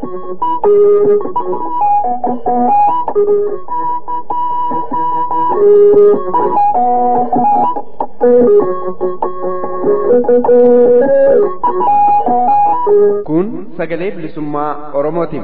Kun sagalee bilisummaa Oromootiin.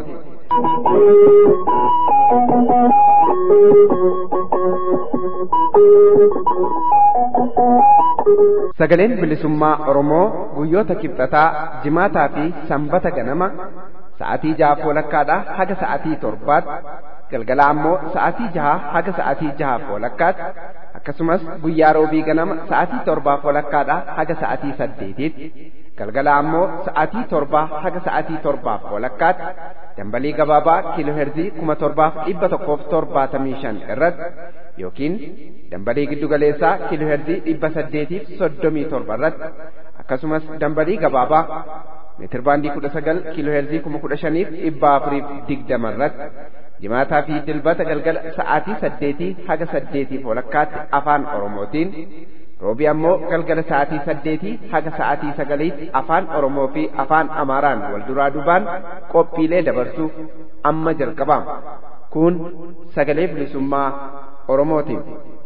Sagaleen bilisummaa Oromoo guyyoota kibxataa, jimaataa fi sanbata ganama sa'aatii jaha walakkaadhaa haga sa'aatii torbaatti galgala ammoo sa'aatii jaha haga sa'aatii jaha walakkaatti akkasumas guyyaa roobii ganama sa'aatii torbaa walakkaadhaa haga sa'aatii saddeetiitti galgala ammoo sa'aatii torbaa haga sa'aatii torbaaf walakkaatti dambalii gabaabaa kiilooherzii kuma torbaaf dhibba tokkoof torbaatamii shan irratti yookiin dambalii giddugaleessaa kiilooherzii dhibba saddeetiif soddomii torba irratti akkasumas dambalii gabaabaa meetirbaandii kudha sagal kiilooherzii kuma kudha shaniif dhibba afuriif digdama irratti jimaataa fi dilbata galgala sa'aatii saddeetii haga saddeetiif walakkaatti afaan oromootiin roobii ammoo galgala sa'aatii saddeetii haga sa'aatii sagaliitti afaan oromoo fi afaan amaaraan wal duraa duubaan qophiilee dabarsuuf amma jalqabama kun sagalee bilisummaa oromootiin.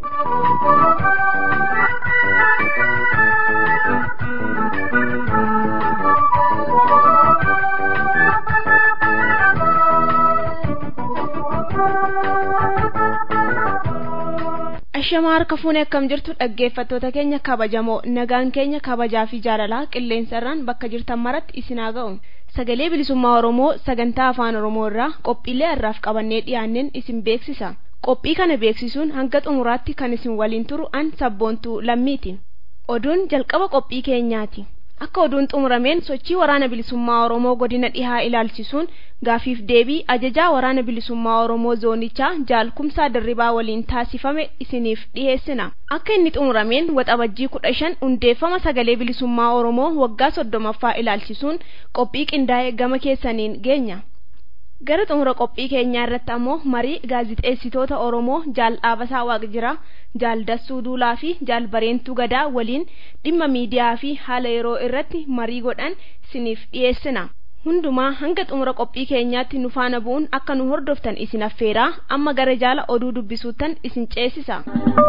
Ashamaa harka fuunee akkam jirtu dhaggeeffattoota keenya kabajamoo nagaan keenya kabajaa fi jaalalaa qilleensarraan bakka jirtan maratti isin haa ga'u sagalee bilisummaa oromoo sagantaa afaan oromoo irraa qophiilee har'aaf qabannee dhiyaanneen isin beeksisa qophii kana beeksisuun hanga xumuraatti kan isin waliin turu an sabboontuu lammiiti oduun jalqaba qophii keenyaati akka oduun xumurameen sochii waraana bilisummaa oromoo godina dhihaa ilaalchisuun gaafiif deebii ajajaa waraana bilisummaa oromoo zoonichaa jaalkumsaa dirribaa waliin taasifame isiniif dhiheessina akka inni xumurameen waxabajjii kudha shan hundeeffama sagalee bilisummaa oromoo waggaa soddomaffaa ilaalchisuun qophii qindaa'e gama keessaniin geenya gara xumura qophii keenyaa irratti ammoo marii gaazixeessitoota oromoo jaal dhaabasaa waaqjiraa jaal dassuu duulaa fi jaal bareentuu gadaa waliin dhimma miidiyaa fi haala yeroo irratti marii godhan isiniif dhiyeessina hundumaa hanga xumura qophii keenyaatti nu faana bu'uun akka nu hordoftan isin affeeraa amma gara jaala oduu dubbisuuttan isin ceesisa.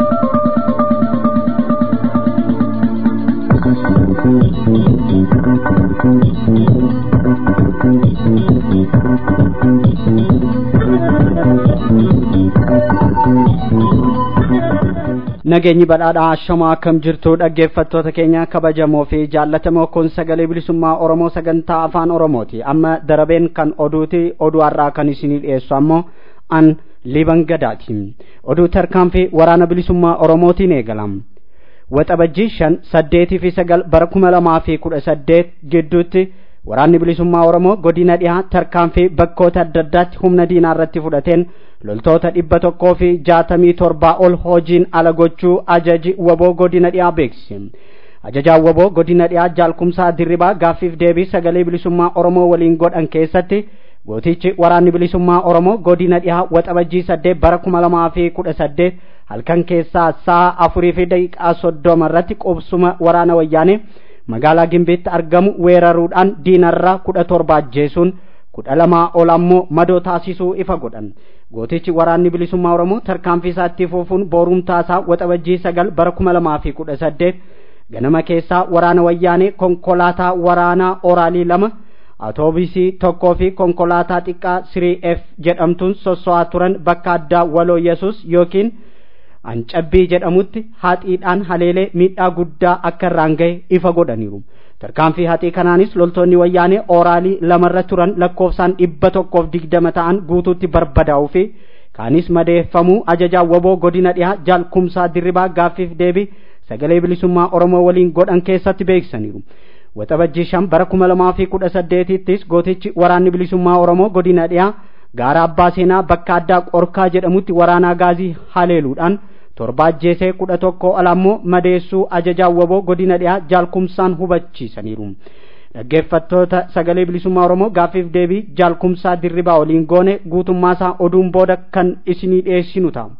nageenyi badhaadhaa ashamaa akkam jirtu dhaggeeffattoota keenya kabajamoo fi jaallatamoo kun sagalee bilisummaa oromoo sagantaa afaan oromooti amma darabeen kan oduuti oduu har'aa kan isinii dhiyeessu ammoo an liban gadaati oduu tarkaanfii waraana bilisummaa oromootiin eegalam waxabajjii shan saddeetii fi sagal bara kuma lamaa fi kudha saddeet gidduutti waraanni bilisummaa oromoo godina dhihaa tarkaanfii bakkoota adda addaatti humna diinaa irratti fudhateen loltoota dhibba tokkoo fi jaatamii torbaa ol hojiin ala gochuu ajaji waboo godina dhiyaa beeksise ajajaan waboo godina dhiyaa jaalkumsaa dirribaa gaaffiif deebii sagalee bilisummaa oromoo waliin godhan keessatti gootichi waraanni bilisummaa oromoo godina dhihaa waxabajjii saddeet bara kuma lamaa fi kudha saddeet halkan keessaa sa'a afurii fi daqiiqaa soddoma irratti qubsuma waraana wayyaanee magaalaa gimbiitti argamu weeraruudhaan diinarraa kudha torba ajjeesuun kudha lamaa ol ammoo madoo taasisuu ifa godhan gootichi waraanni bilisummaa oromoo tarkaanfii isaatti fufuun boorumtaasaa waxabajjii sagal bara kuma lamaa fi kudha saddeet ganama keessaa waraana wayyaanee konkolaataa waraanaa oraalii lama atoobisii tokkoo fi konkolaataa xiqqaa sirii f jedhamtuun sosso'aa turan bakka addaa waloo yesus yookiin ancabbii jedhamutti haxiidhaan haleelee miidhaa guddaa akka irraan gahe ifa godhaniiru tarkaanfii haxii kanaanis loltoonni wayyaanee oraalii lamarra turan lakkoofsaan dhibba tokkoof digdama ta'an guutuutti barbadaa'uu fi kaanis madeeffamuu ajajaa waboo godina dhihaa jaalkumsaa dirribaa gaaffiif deebii sagalee bilisummaa oromoo waliin godhan keessatti beeksisaniiru waxabajjii shan bara kuma lamaa fi kudha saddeetittis gootichi waraanni bilisummaa oromoo godina dhihaa gaara abbaa seenaa bakka addaa qorkaa jedhamutti waraanaa gaazii haleeluudhaan torba ajjeesee kudha tokko alammoo madeessuu ajajaa waboo godina dhiyaa jaalkumsaan hubachiisaniiru dhaggeeffattoota sagalee bilisummaa oromoo gaaffiif deebii jaalkumsaa dirribaa waliin goone guutummaasaa oduun booda kan isinii dhiyeessinu ta'a.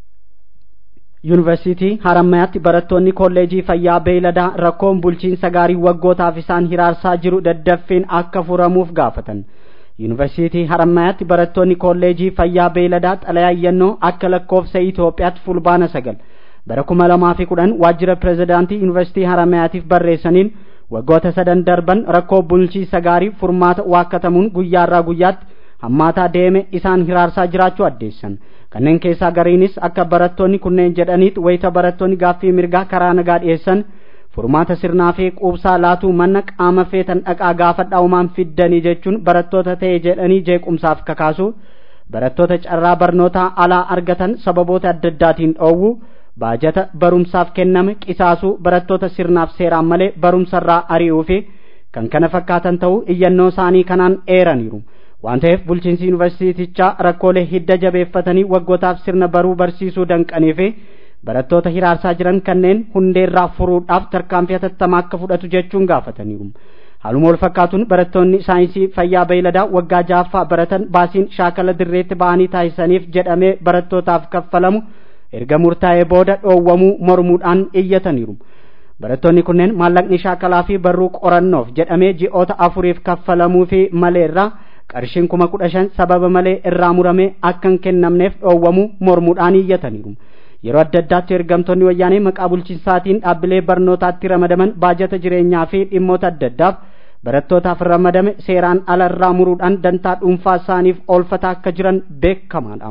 yuunivarsiitii harammayaatti barattoonni kolleejii fayyaa beeyladaa rakkoon bulchiinsa gaarii waggootaaf isaan hiraarsaa jiru daddaffiin akka furamuuf gaafatan yuunivarsiitii harammayaatti barattoonni kolleejii fayyaa beeyladaa xalayaa iyyannoo akka lakkoofsa Itoophiyaatti fulbaana sagal bara kuma lamaa fi kudhan waajjira pirezidaantii yuunivarsiitii harammayaatiif barreessaniin waggoota sadan darban rakkoo bulchiinsa gaarii furmaata waakkatamuun guyyaarraa guyyaatti hammaataa deeme isaan hiraarsaa jiraachuu addeessan kanneen keessaa gariinis akka barattoonni kunneen jedhaniit wayita barattoonni gaaffii mirgaa karaa nagaa dhiyeessan furmaata sirnaa fi quubsaa laatuu manna qaama feetan dhaqaa gaafadhaa umaan fiddanii jechuun barattoota ta'e jedhanii jeequmsaaf kakaasu barattoota carraa barnootaa alaa argatan sababoota adda addaatiin dhoowwu baajata barumsaaf kenname qisaasuu barattoota sirnaaf seeraan malee barumsarraa ari'uu fi kan kana fakkaatan ta'uu iyyannoo isaanii kanaan eeraniiru waan ta'eef bulchiinsi yuunivarsiitichaa rakkoolee hidda jabeeffatanii waggootaaf sirna baruu barsiisuu danqanii fi barattoota hiraarsaa jiran kanneen hundeerraa furuudhaaf tarkaanfii hatattamaa akka fudhatu jechuun gaafataniiru. Haaluma wal fakkaatuun barattoonni saayinsii fayyaa beeyladaa waggaa ja'affaa baratan baasiin shaakala dirreetti ba'anii taasisaniif jedhamee barattootaaf kaffalamu erga murtaa'ee booda dhoowwamuu mormuudhaan iyyataniiru. Barattoonni kunneen maallaqni shaakalaa fi barruu qorannoof jedhamee ji'oota afuriif kaffalamuu fi maleerraa qarshiin kuma kudha shan sababa malee irraa muramee akka hin kennamneef dhoowwamuu mormuudhaan iyyataniiru. yeroo adda addaatti ergamtoonni wayyaanee maqaa bulchiinsaatiin dhaabbilee barnootaatti ramadaman baajata jireenyaa fi dhimmoota adda addaaf barattootaaf ramadame seeraan ala irraa muruudhaan dantaa dhuunfaa isaaniif oolfataa akka jiran beekamaadha.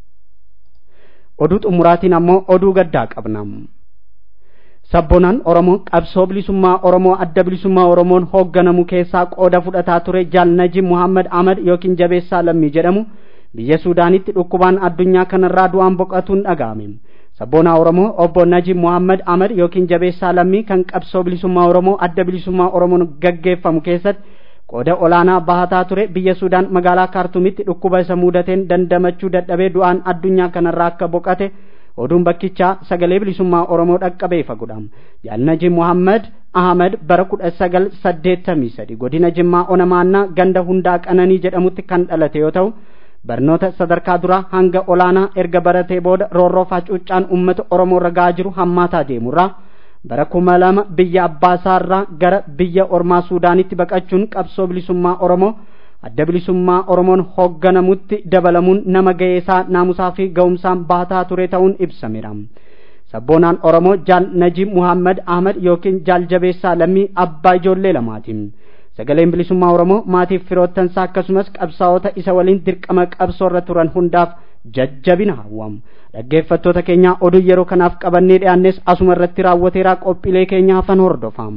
Oduu xumuraatiin ammoo oduu gaddaa qabna. Sabboonaan Oromoo qabsoo bilisummaa Oromoo adda bilisummaa Oromoon hoogganamu keessaa qooda fudhataa ture Jaal Najib Muhammad Ahmad yookiin Jabeessaa Lammii jedhamu biyya Suudaanitti dhukkubaan addunyaa kanarraa du'aan boqotuun dhaga'ame. Sabboonaa Oromoo obbo Najib Muhammad Ahmad yookiin Jabeessaa Lammii kan qabsoo bilisummaa Oromoo adda bilisummaa Oromoon gaggeeffamu keessatti qooda olaanaa bahataa ture biyya Suudaan magaalaa Kaartumitti dhukkuba isa mudateen dandamachuu dadhabee du'aan addunyaa kanarraa akka boqate oduun bakkichaa sagalee bilisummaa Oromoo dhaqqabee fagudhaam. Jaal Najib Muhammad Ahmad bara kudha sagal saddeettamii sadi godina Jimmaa Onamaannaa ganda hundaa qananii jedhamutti kan dhalate yoo ta'u barnoota sadarkaa duraa hanga olaanaa erga baratee booda roorroo facuuccaan uummata oromoo irra gahaa jiru hammaataa deemurraa bara kuma lama biyya abbaasaarraa gara biyya ormaa suudaanitti baqachuun qabsoo bilisummaa oromoo adda bilisummaa oromoon hoogganamutti dabalamuun nama ga'eesaa naamusaa fi ga'umsaan baataa ture ta'uun ibsameera. sabboonaan oromoo jaal najib muhammad ahmad yookiin jaal jabeessaa lammii abbaa ijoollee lamaati. sagaleen bilisummaa oromoo maatiif firoottansaa akkasumas qabsaa'ota isa waliin dirqama qabsoo irra turan hundaaf jajjabina hawwamu dhaggeeffattoota keenya oduu yeroo kanaaf qabannee dhiyaannes asuma irratti raawwateeraa qophiilee keenya hafan hordofam.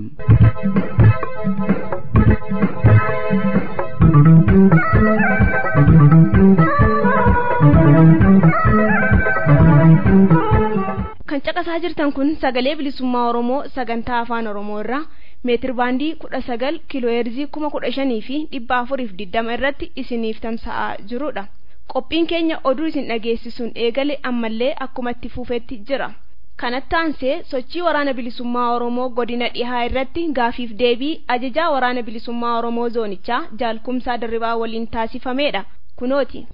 kan caqasaa jirtan kun sagalee bilisummaa oromoo sagantaa afaan oromoo irraa meetir baandii kudha sagal kiilooheerzii kuma kudha shanii fi dhibba afuriif digdama irratti isiniif tamsa'aa jirudha qophiin keenya oduu isin dhageessisuun eegale ammallee akkuma itti fufetti jira kanatti aansee sochii waraana bilisummaa oromoo godina dhihaa irratti gaafiif deebii ajajaa waraana bilisummaa oromoo zoonichaa jaalkumsaa dirribaa waliin taasifameedha kunooti.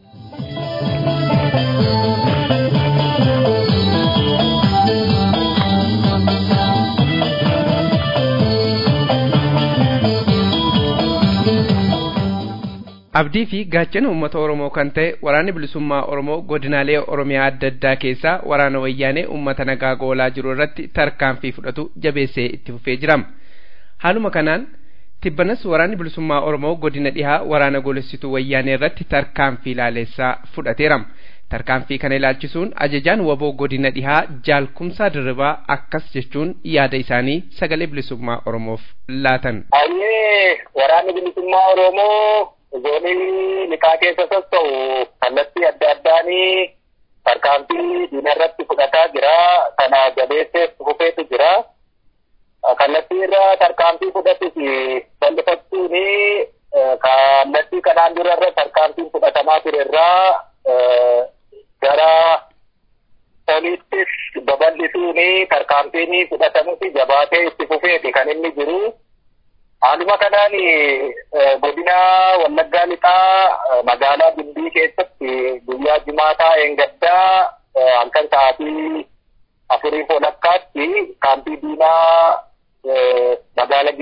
abdii fi gaachana uummata oromoo kan ta'e waraanni bilisummaa oromoo godinaalee oromiyaa adda addaa keessaa waraana wayyaanee uummata nagaa goolaa jiru irratti tarkaanfii fudhatu jabeessee itti fufee jira haaluma kanaan tibbanas waraanni bilisummaa oromoo godina dhihaa waraana golessituu wayyaanee irratti tarkaanfii laaleessaa fudhateera tarkaanfii kana ilaalchisuun ajajaan waboo godina dhihaa jaalkumsaa dirribaa akkas jechuun yaada isaanii sagalee bilisummaa oromoof laatan. waraanni bilisummaa oromoo zoonii liqaa keessa socho'u kallattii adda addaanii tarkaanfii diina irratti fudhataa jira kana jabeesseef fufeetu jira kallattii irra tarkaanfii fudhatus bal'ifachuun kallattii kanaan dura irra tarkaanfiin fudhatamaa ture irraa gara oliittis babal'isuun tarkaanfiin fudhatamutti jabaatee itti fufeeti kan inni jiru. Haaluma kanaan godina Wallaggaa Lixaa magaalaa Gimbii keessatti guyyaa jimaataa eengaddaa halkan sa'aatii afurii walakkaatti kaampii diinaa magaalaa Gimbii ture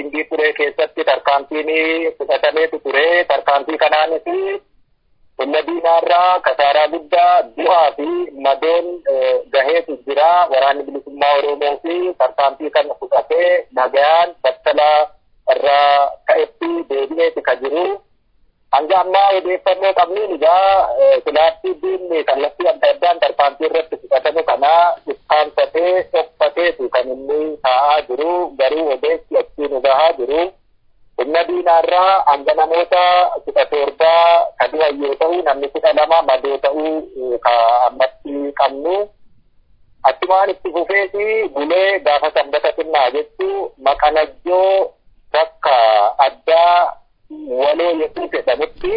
bulee keessatti tarkaanfiin fudhatameetu ture. Tarkaanfii kanaanis humna diinaarraa kasaaraa guddaa du'aa fi madoon gaheetu jira. Waraanni bilisummaa Oromoo fi tarkaanfii kana fudhatee nagayaan battalaa irraa ka'etti deebi'eeti ka jiru. Hanga ammaa odeeffannoo qabnuun egaa filaattii diinni kallattii adda addaan tarkaanfii irratti fudhatame kana ikkaanfatee dhokfateetu kan inni taa'aa jiru garuu odeessi achiin gahaa jiru. Humna diinaarraa hanga namoota kudha torbaa ka du'an yoo ta'u namni kudha lama madoo ta'uu ka ammatti qabnu. Achumaan itti fufeeti bulee gaafa sanbata xinnaa jechuu maqanajjoo bakka addaa waloo yemmuu jedhamutti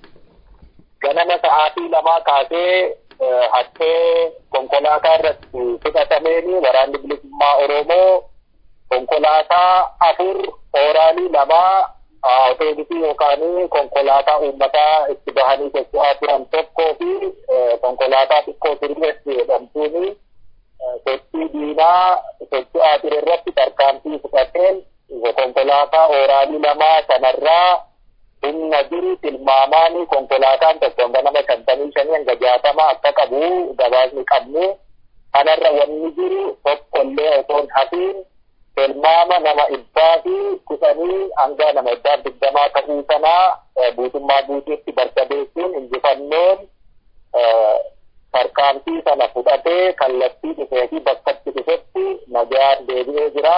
ganama sa'aatii lamaa kaasee hattee konkolaataa irratti fudhatameeni waraanni bilisummaa Oromoo konkolaataa afur ooraalii lamaa oteelisii yookaan konkolaataa uummataa itti bahanii socho'aa turan tokkoo fi konkolaataa xiqqoo sirreessi jedhamtuuni sochii diinaa socho'aa ture irratti tarkaanfii fudhateen konkolaataa ooraalii lamaa sanarraa humna jiru tilmaamaani konkolaataan tokko hanga nama shantamii shanii hanga jaatama akka qabu gabaasni qabnu kanarra wanni jiru tokkollee osoo hin hafiin tilmaama nama dhibbaa fi kudhanii hanga nama dhibbaa digdamaa ta'uu sanaa guutummaa guutuutti barbadeessuun injifannoon tarkaanfii sana fudhatee kallattii dhufee fi bakkatti dhufetti nagaan deebi'ee jira.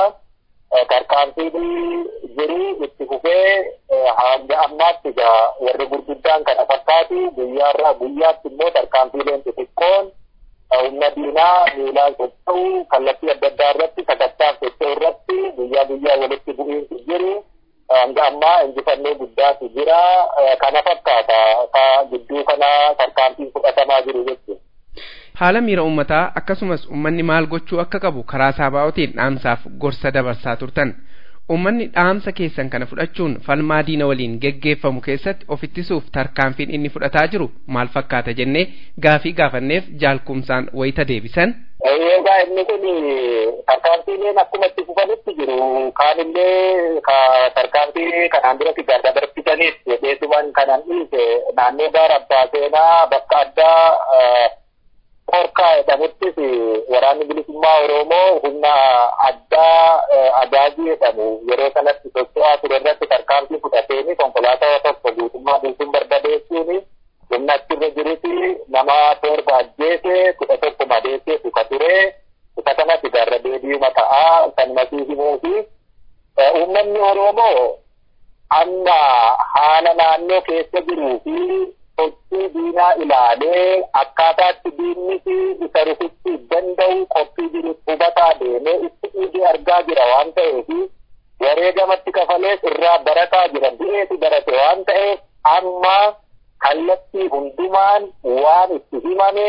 tarkaanfiin jiru itti fufee hanga ammaatti egaa warri gurguddaan kana fakkaatu guyyaarraa guyyaatti immoo tarkaanfiileen xixiqqoon humna diinaa miilaan socho'u kallattii adda addaa irratti sagantaan socho'u irratti guyyaa guyyaa walitti bu'iinsi jiru hanga ammaa injifannoo guddaatu jira kana fakkaata ka gidduu kana tarkaanfiin fudhatamaa jiru jechuudha. haala miira uummataa akkasumas uummanni maal gochuu akka qabu karaa saabaa'otiin dhaamsaaf gorsa dabarsaa turtan uummanni dhaamsa keessan kana fudhachuun falmaa diina waliin geggeeffamu keessatti of ittisuuf tarkaanfiin inni fudhataa jiru maal fakkaata jennee gaafii gaafanneef jaalkumsaan wayita deebisan. Egaa inni kun tarkaanfiileen akkuma itti fufanitti jiru kaanillee ka tarkaanfii kanaan duratti gargar dabarfitaniif jedheetuman kanan dhiise naannoo gaara abbaa seenaa bakka addaa Korkaa jedhamuttis waraanni bilisummaa Oromoo humna addaa agaazii jedhamu yeroo sanatti socho'aa ture irratti tarkaanfii fudhateeni konkolaataa tokko guutummaa guutuun barbadeessuun humna achirra jirutti nama torba ajjeese kudha tokko madeessee tuka ture tuka kanatti garra deebi'uma ta'aa kan masii himuu fi uummanni Oromoo amma haala naannoo keessa jiruu fi sochii diinaa ilaalee akkaataatti diinni isa rukuchuu danda'u qophii jiru hubataa deemee itti dhiigee argaa jira waan ta'eef wareegamatti kafalees irraa barataa jira du'eetu barate waan ta'eef amma kallattii hundumaan waan itti himame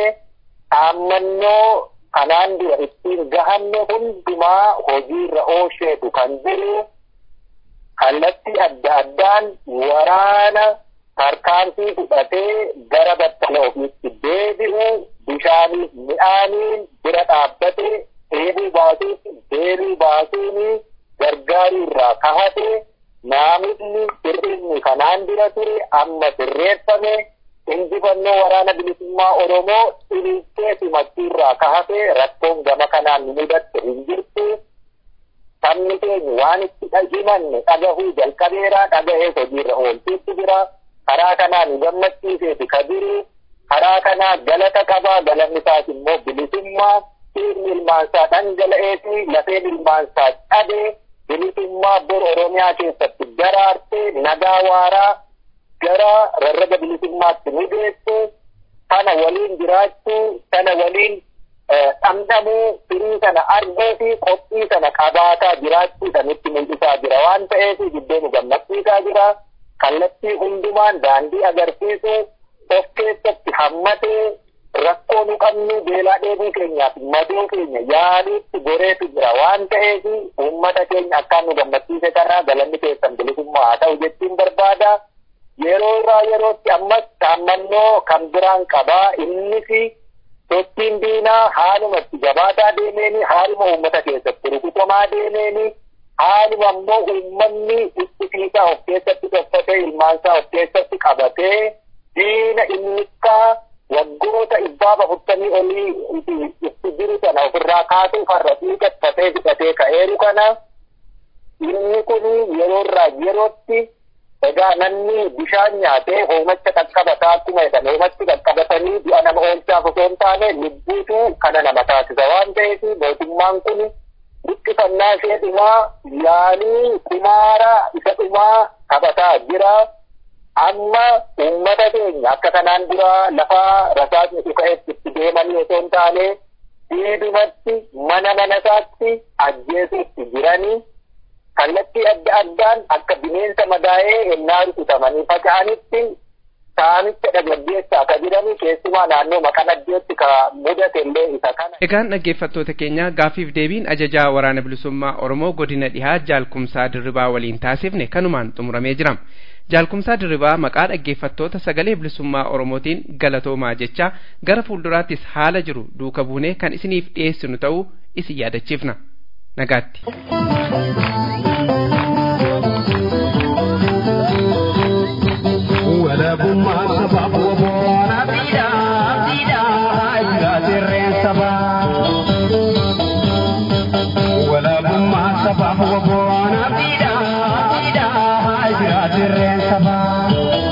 dhaammannoo kanaan dura ittiin gahanne hundumaa hojiirra oolcheetu kan jiru kallattii adda addaan waraana tarkaanfii fudhatee gara battala ofiitti deebi'u bishaaniif midhaaniin bira dhaabbate dheebuu baasuuf deebii baasuun gargaaruu irraa kahate naamni sirrinni kanaan dura ture amma sirreeffame injifannoo waraana bilisummaa Oromoo ililchee simachuu irraa kahate rakkoon gama kanaan mudatte hin jirtu. Sabni keenya waan itti himanne dhagahuu jalqabeeraa dhagahee hojiirra oolchuutti jira. karaa kanaa nu gammachiiseeti ka jiru karaa kanaa galata qabaa galanni isaas immoo bilisummaa dhiigni ilmaansaa dhangala'eeti lafeen ilmaansaa cabe bilisummaa bor oromiyaa keessatti daraarte nagaa waaraa gara rarraga bilisummaatti nu geessu sana waliin jiraachuu sana waliin dhamdhamuu firii sana arguu fi qophii sana qabaataa jiraachuu sanitti mul'isaa jira waan ta'eef gidduu nu gammachiisaa jira. kallattii hundumaan daandii agarsiisu of keessatti hammatee rakkoo nu qabnu beelaa dheebuu keenyaaf maduu keenya yaaliitti goreetu jira waan ta'eef uummata keenya akkaan nu gammachiise kanaa galanni keessan bilisummaa haa ta'u jechuun barbaada. Yeroo irraa yerootti ammas dhaammannoo kan biraan qabaa innis sochiin diinaa haaluma itti jabaataa deemeeni haaluma uummata keessatti rukutamaa deemeeni haaluma ammoo uummanni ittisiisaa of keessatti tolfatee ilmaansaa of keessatti qabatee diina innikkaa waggoota dhibbaaf afurtamii olii itti jiru sana ofirraa kaasuuf har'a xiiqeffatee fixatee ka'eeru kana inni kun yeroorraa yerootti egaa namni bishaan nyaatee hoomacha qaqqabataa akkuma jedhan hoomatti qaqqabatanii du'a nama oolchaaf osoo hin taane lubbuutu kana nama taasisa waan ta'eef mootummaan kun buqqifannaa ishee dhumaa yaalii kumaara isa dhumaa taphataa jira. Amma uummata keenya akka kanaan dura lafa rasaasni dhuka'etti itti deemanii osoo hin taane diidumatti mana mana isaatti ajjeesuutti jiranii kallattii adda addaan akka bineensa madaa'ee hennaa rukutamanii faca'anitti saamicha dhagaggeessaa akka jiranii keessumaa naannoo maqanaddeetti ka mudate illee isa kana. Egaan dhaggeeffattoota keenya gaafiif deebiin ajajaa waraana bilisummaa Oromoo godina dhihaa jaalkumsaa dirribaa waliin taasifne kanumaan xumuramee jira. Jaalkumsaa dirribaa maqaa dhaggeeffattoota sagalee bilisummaa Oromootiin galatoomaa jecha gara fuulduraattis haala jiru duuka buunee kan isiniif dhiyeessinu ta'uu isin yaadachiifna. Nagaatti. walabummaa sabaaf waboona fiidhaa fiidhaa jiraatirreen sabaa. walabummaa sabaaf waboona fiidhaa fiidhaa jiraatirreen sabaa.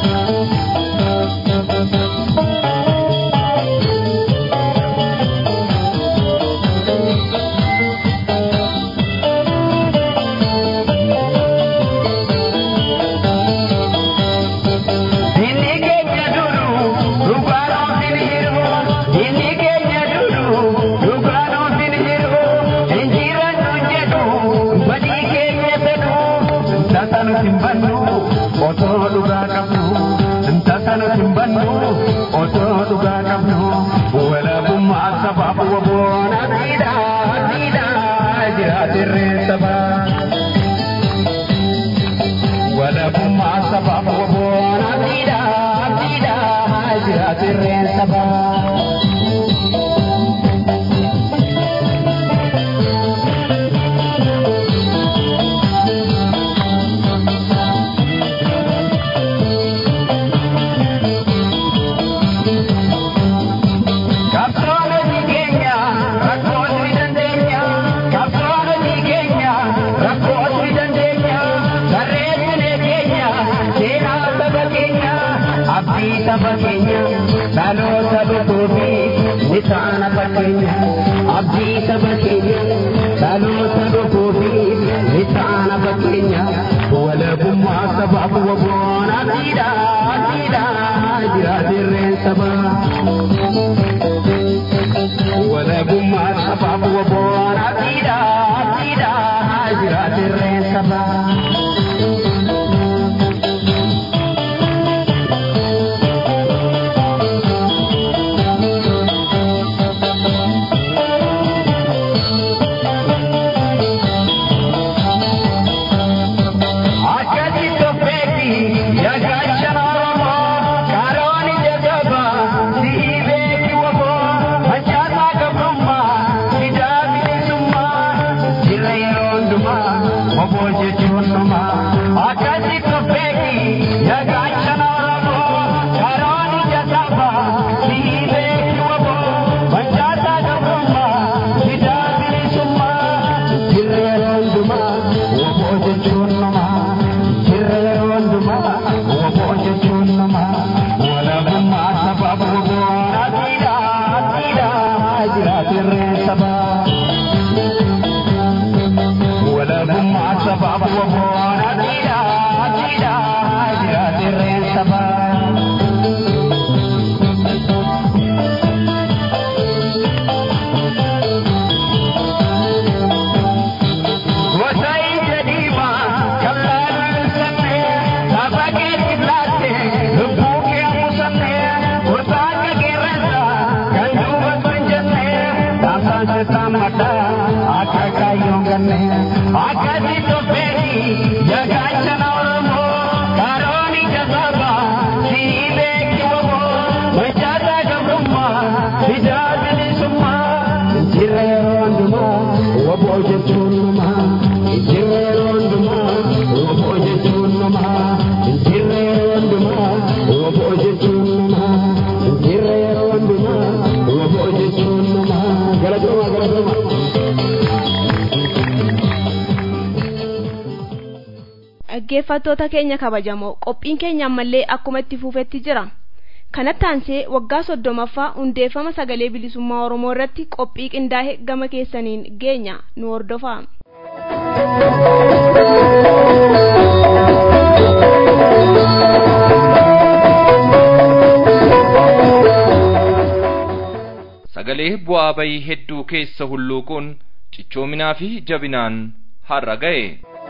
Inni keenya duru dhugaan ofiin jiru. Inni keenya duru dhugaan ofiin jiru. Injirannu jedhu badii keenya fedhu. Tasa nuti hin bannu otoo dhugaa qabnu. Tasa nuti hin bannu otoo dhugaa qabnu. Walabummaa sabaaf waboona dhiidhaa dhiidhaa jiraatirree sabaa. walabummaa sabaaf waboona fiidhaa fiidhaa jiraatirreen sabaa. Qabsoonni keenya rakkoonni dandeenya. Qabsoonni keenya rakkoonni dandeenya. Barreessine keenya seenaa saba keenya. Abdii saba keenya dhaloota dhufuufi ni taana fakkeenya. Abdii saba keenya dhaloota dhufuufi ni taana fakkeenya. Walabummaa sabaaf waboona fiidhaa fiidhaa jiraatirreen sabaa. walabummaa sabaaf waboona fiidhaa fiidhaa jiraatirreen sabaa. Akkati tofeeti yaagacha Oromoo karooni jajaba si'i beeki waboo manchaasaa gabrummaa fidaa bilisummaa jirra yeroo hundumaa waboo jechuun dhumaa. Akkati tofeeti yaagacha Oromoo karooni jajaba si'i beeki waboo manchaasaa gabrummaa fidaa bilisummaa jirra yeroo hundumaa waboo jechuun dhumaa. Jirra yeroo hundumaa waboo jechuun namaa walabummaa sabaaf waboona fiidhaa fiidhaa jiraatirreen sabaa. Walabummaa sabaaf waboona fiidhaa fiidhaa jiraatirreen sabaa. Gosa ija diimaa kan laalu ibsannee lafa keetti laatte lubbuu kee musannee gosa akka qeerransa kan duuba kan jennee taasaan seetaan maddaa akka kaayyoon gannee akkasi tofeeti yagaachana oromoo karooni jazaba sii beeki waboo manchaasaa gabrummaa fidaa bilisummaa jirra yeroo hundumaa waboo jechuun namaa jirra yeroo dhaggeeffattoota keenya kabajamoo qophiin keenya ammallee akkuma itti fufetti jira kanatti aansee waggaa soddomaffaa hundeeffama sagalee bilisummaa oromoo irratti qophii qindaa'e gama keessaniin geenya nu hordofaa sagalee bu'aa bayii hedduu keessa hulluuquun cichoominaa fi jabinaan har'a ga'e.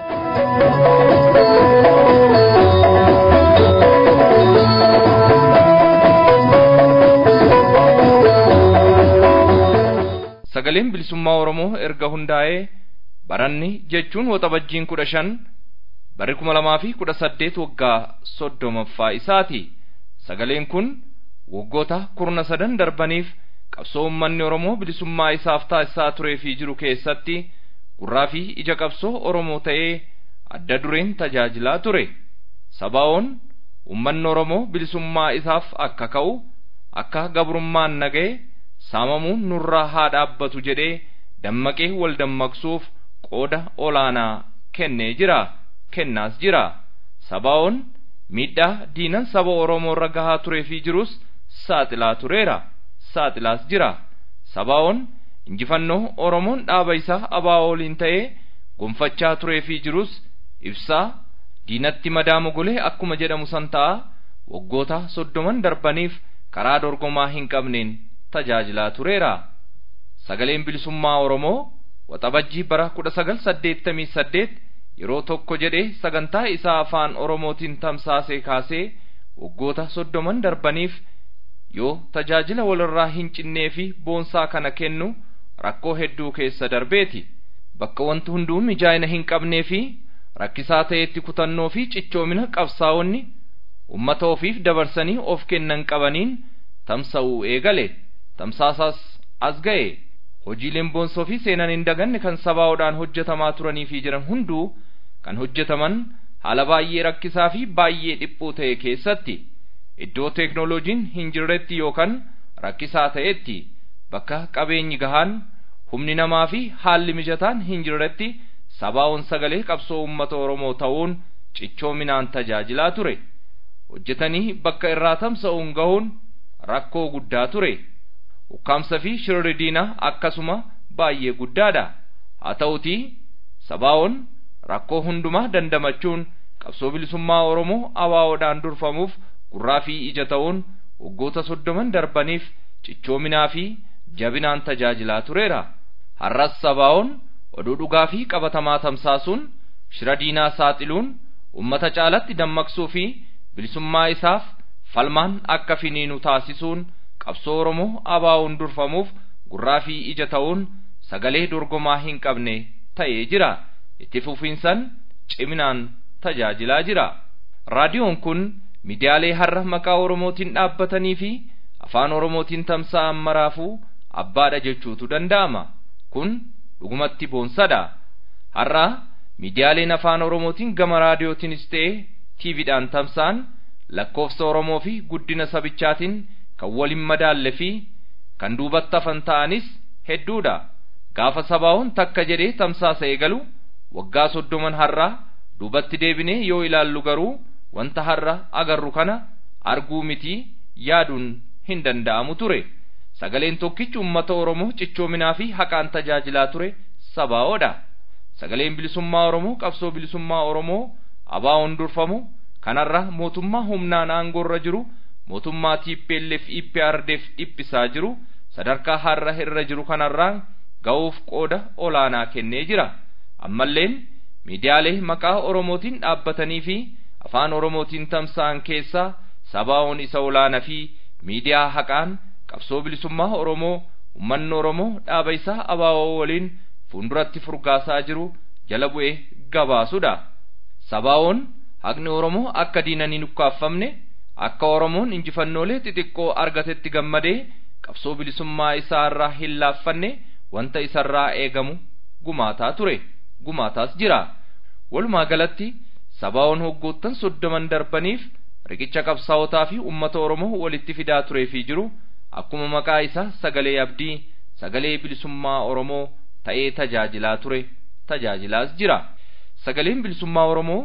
sagaleen bilisummaa oromoo erga hundaa'ee baranni jechuun waxabajjiin kudha shan barri kuma lamaa fi kudha saddeet waggaa soddomaffaa isaati sagaleen kun waggoota kurna sadan darbaniif qabsoo uummanni oromoo bilisummaa isaaf taasisaa turee fi jiru keessatti gurraa fi ija qabsoo oromoo ta'ee adda dureen tajaajilaa ture sabaa'oon uummanni oromoo bilisummaa isaaf akka ka'u akka gabrummaan naga'e saamamuun nurraa haa dhaabbatu jedhee dammaqee wal dammaqsuuf qooda olaanaa kennee jira kennaas jira sabaa'oon miidhaa diinan saba oromoo irra gahaa turee fi jirus saaxilaa tureera saaxilaas jira sabaa'oon injifannoo oromoon dhaaba isaa abaa waliin ta'ee gonfachaa turee fi jirus ibsaa diinatti madaa mogolee akkuma jedhamu san ta'a waggoota soddoman darbaniif karaa dorgomaa hin qabneen tajaajilaa tureera sagaleen bilisummaa oromoo waxabajjii bara kudha sagal saddeettamii saddeet yeroo tokko jedhee sagantaa isaa afaan oromootiin tamsaasee kaasee waggoota soddoman darbaniif yoo tajaajila walirraa hin cinnee fi boonsaa kana kennu rakkoo hedduu keessa darbeeti bakka wanti hunduu mijaa'ina hin qabnee fi rakkisaa ta'etti kutannoo fi cichoomina qabsaa'onni ummata ofiif dabarsanii of kennan qabaniin tamsa'uu eegale tamsaasaas as ga'e hojiileen boonsoo fi seenan hin daganne kan sabaa'oodhaan hojjetamaa turanii fi jiran hunduu kan hojjetaman haala baay'ee rakkisaa fi baay'ee dhiphuu ta'e keessatti iddoo teeknooloojiin hin jirretti yookaan rakkisaa ta'etti bakka qabeenyi gahaan humni namaa fi haalli mijataan hin jirretti sabaa'oon sagalee qabsoo uummata oromoo ta'uun cichoominaan tajaajilaa ture hojjetanii bakka irraa tamsa'uun gahuun rakkoo guddaa ture ukkaamsa fi shirri diinaa akkasuma baay'ee guddaadha haa ta'utii sabaa'oon rakkoo hundumaa dandamachuun qabsoo bilisummaa oromoo abaawoodhaan durfamuuf gurraa fi ija ta'uun waggoota soddoman darbaniif cichoominaa fi jabinaan tajaajilaa tureera har'as sabaa'oon oduu dhugaa fi qabatamaa tamsaasuun shira diinaa saaxiluun ummata caalatti dammaqsuu fi bilisummaa isaaf falmaan akka finiinu taasisuun qabsoo oromoo abaa'uun durfamuuf gurraa fi ija ta'uun sagalee dorgomaa hin qabne ta'ee jira itti fufiinsan ciminaan tajaajilaa jira raadiyoon kun miidiyaalee har'a maqaa oromootiin dhaabbatanii fi afaan oromootiin tamsa'an maraafuu abbaadha jechuutu danda'ama kun dhugumatti boonsadha har'a miidiyaaleen afaan oromootiin gama raadiyootiinis ta'e tiiviidhaan tamsa'an lakkoofsa oromoo fi guddina sabichaatiin kan waliin madaalle fi kan duubatti hafan ta'anis hedduudha gaafa sabaa'oon takka jedhee tamsaasa eegalu waggaa soddoman har'aa duubatti deebinee yoo ilaallu garuu wanta har'a agarru kana arguu miti yaaduun hin danda'amu ture sagaleen tokkichi ummata oromoo cichoominaa fi haqaan tajaajilaa ture sabaa'oodha sagaleen bilisummaa oromoo qabsoo bilisummaa oromoo abaa'oon durfamu kanarra mootummaa humnaan aangoorra jiru mootummaa TPLF IPRDF dhiphisaa jiru sadarkaa har'a irra jiru kanarraa ga'uuf qooda olaanaa kennee jira ammalleen miidiyaalee maqaa oromootiin dhaabbatanii fi afaan oromootiin tamsa'an keessaa sabaa'oon isa olaanaa fi miidiyaa haqaan qabsoo bilisummaa oromoo ummanni oromoo dhaaba isaa abaa'oo waliin fuulduratti furgaasaa jiru jala bu'ee gabaasudha sabaa'oon haqni oromoo akka diinanii nukkaafamne akka oromoon injifannoolee xixiqqoo argatetti gammadee qabsoo bilisummaa isaa irraa hin laaffanne wanta isarraa eegamu gumaataa ture gumaataas jira walumaa galatti sabaa'oon hoggoottan soddoman darbaniif riqicha qabsaa'otaa fi ummata oromoo walitti fidaa turee fi jiru akkuma maqaa isaa sagalee abdii sagalee bilisummaa oromoo ta'ee tajaajilaa ture tajaajilaas jira sagaleen bilisummaa oromoo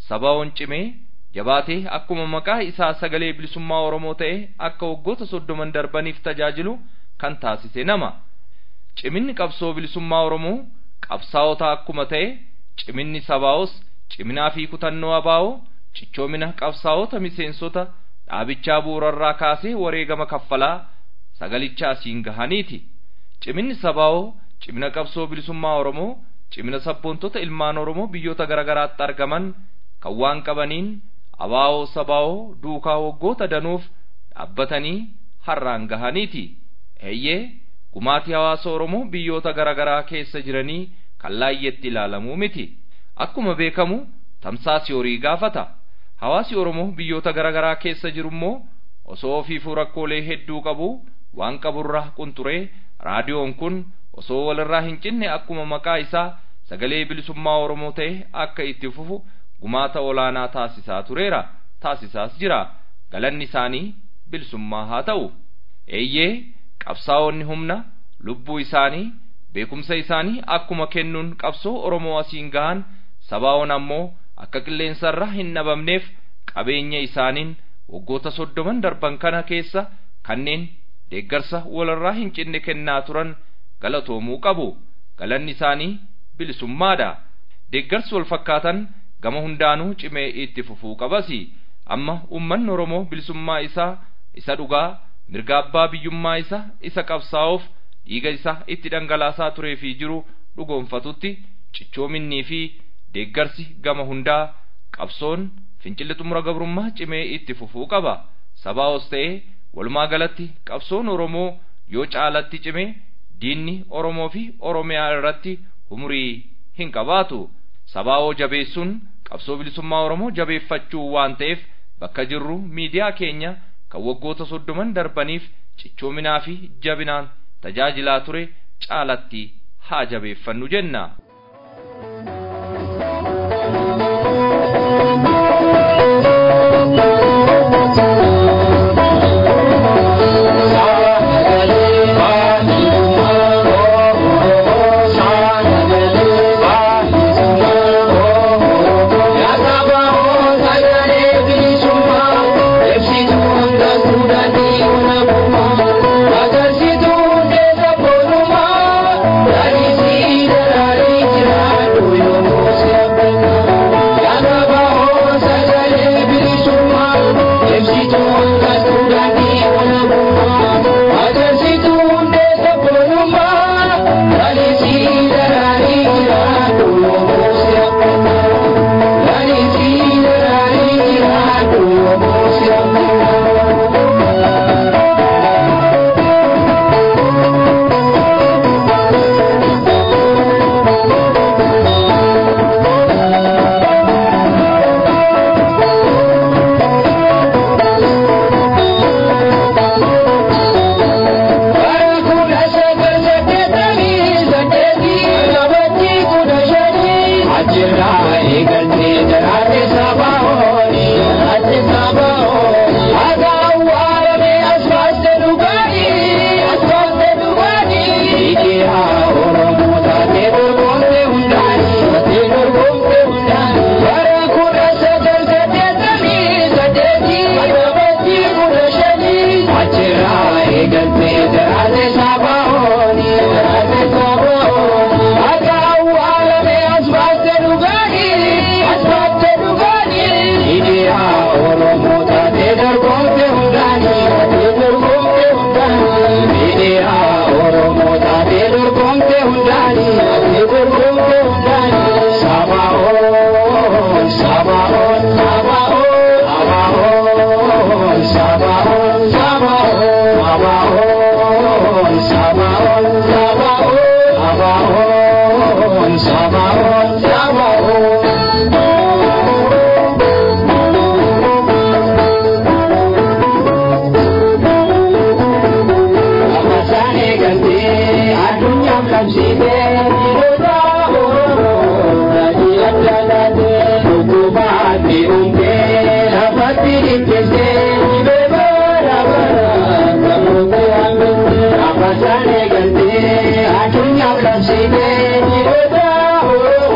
sabaa'oon cimee jabaatee akkuma maqaa isaa sagalee bilisummaa oromoo ta'e akka waggoota soddoman darbaniif tajaajilu kan taasise nama ciminni qabsoo bilisummaa oromoo qabsaa'ota akkuma ta'e ciminni sabaa'os ciminaa fi kutannoo abaa'oo cichoomina qabsaa'ota miseensota dhaabichaa bu'uurarraa kaasee wareegama kaffalaa sagalicha asiin gahaniiti ciminni sabaa'oo cimina qabsoo bilisummaa oromoo cimina sabboontota ilmaan oromoo biyyoota garaagaraatti argaman kan waan qabaniin abaa'oo sabaa'oo duukaa waggoota danuuf dhaabbatanii har'aan gahaniiti eeyyee gumaatii hawaasa oromoo biyyoota garaagaraa keessa jiranii kan laayyetti ilaalamuu miti akkuma beekamu tamsaasi horii gaafata hawaasi oromoo biyyoota garaagaraa keessa jiru immoo osoo ofiifuu rakkoolee hedduu qabu waan qaburraa qunxuree raadiyoon kun osoo walirraa hin cinne akkuma maqaa isaa sagalee bilisummaa oromoo ta'e akka itti fufu gumaata olaanaa taasisaa tureera taasisaas jira galanni isaanii bilisummaa haa ta'u eeyyee qabsaa'onni humna lubbuu isaanii beekumsa isaanii akkuma kennuun qabsoo oromoo asiin gahan sabaa'oon ammoo akka qilleensarra hin dhabamneef qabeenya isaaniin waggoota soddoman darban kana keessa kanneen deeggarsa walirraa hin cinne kennaa turan galatoomuu qabu galanni isaanii bilisummaadha deeggarsi wal fakkaatan gama hundaanuu cimee itti fufuu qabasi amma ummanni oromoo bilisummaa isaa isa dhugaa mirga abbaa biyyummaa isa isa qabsaa'uuf dhiiga isa itti dhangalaasaa turee fi jiru dhugoonfatutti cichoominnii fi deeggarsi gama hundaa qabsoon fincilli xumura gabrummaa cimee itti fufuu qaba sabaa'os ta'ee walumaa galatti qabsoon oromoo yoo caalatti cime diinni oromoo fi oromiyaa irratti umurii hin qabaatu sabaa'oo jabeessuun qabsoo bilisummaa oromoo jabeeffachuu waan ta'eef bakka jirru miidiyaa keenya kan waggoota soddoman darbaniif cichoominaa fi jabinaan tajaajilaa ture caalatti haa jabeeffannu jenna. Thank you.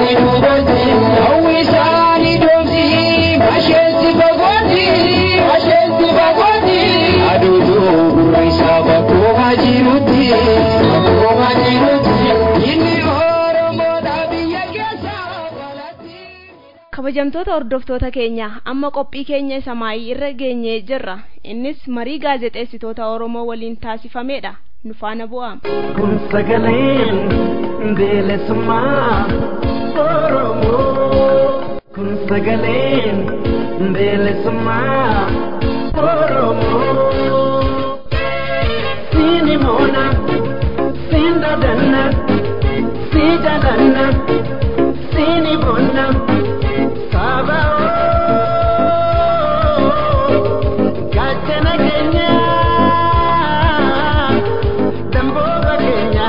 kabajamtoota hordoftoota keenya amma qophii keenya isa maayii irra geenyee jirra innis marii gaazexeessitoota oromoo waliin taasifamedha nu faana bu'aa kun sagaleen bilisummaa oromoo kun sagaleen bilisummaa oromoo siini moona siin dadanna sii jalanna siini bonna Gachana Kenya, Damboga Kenya,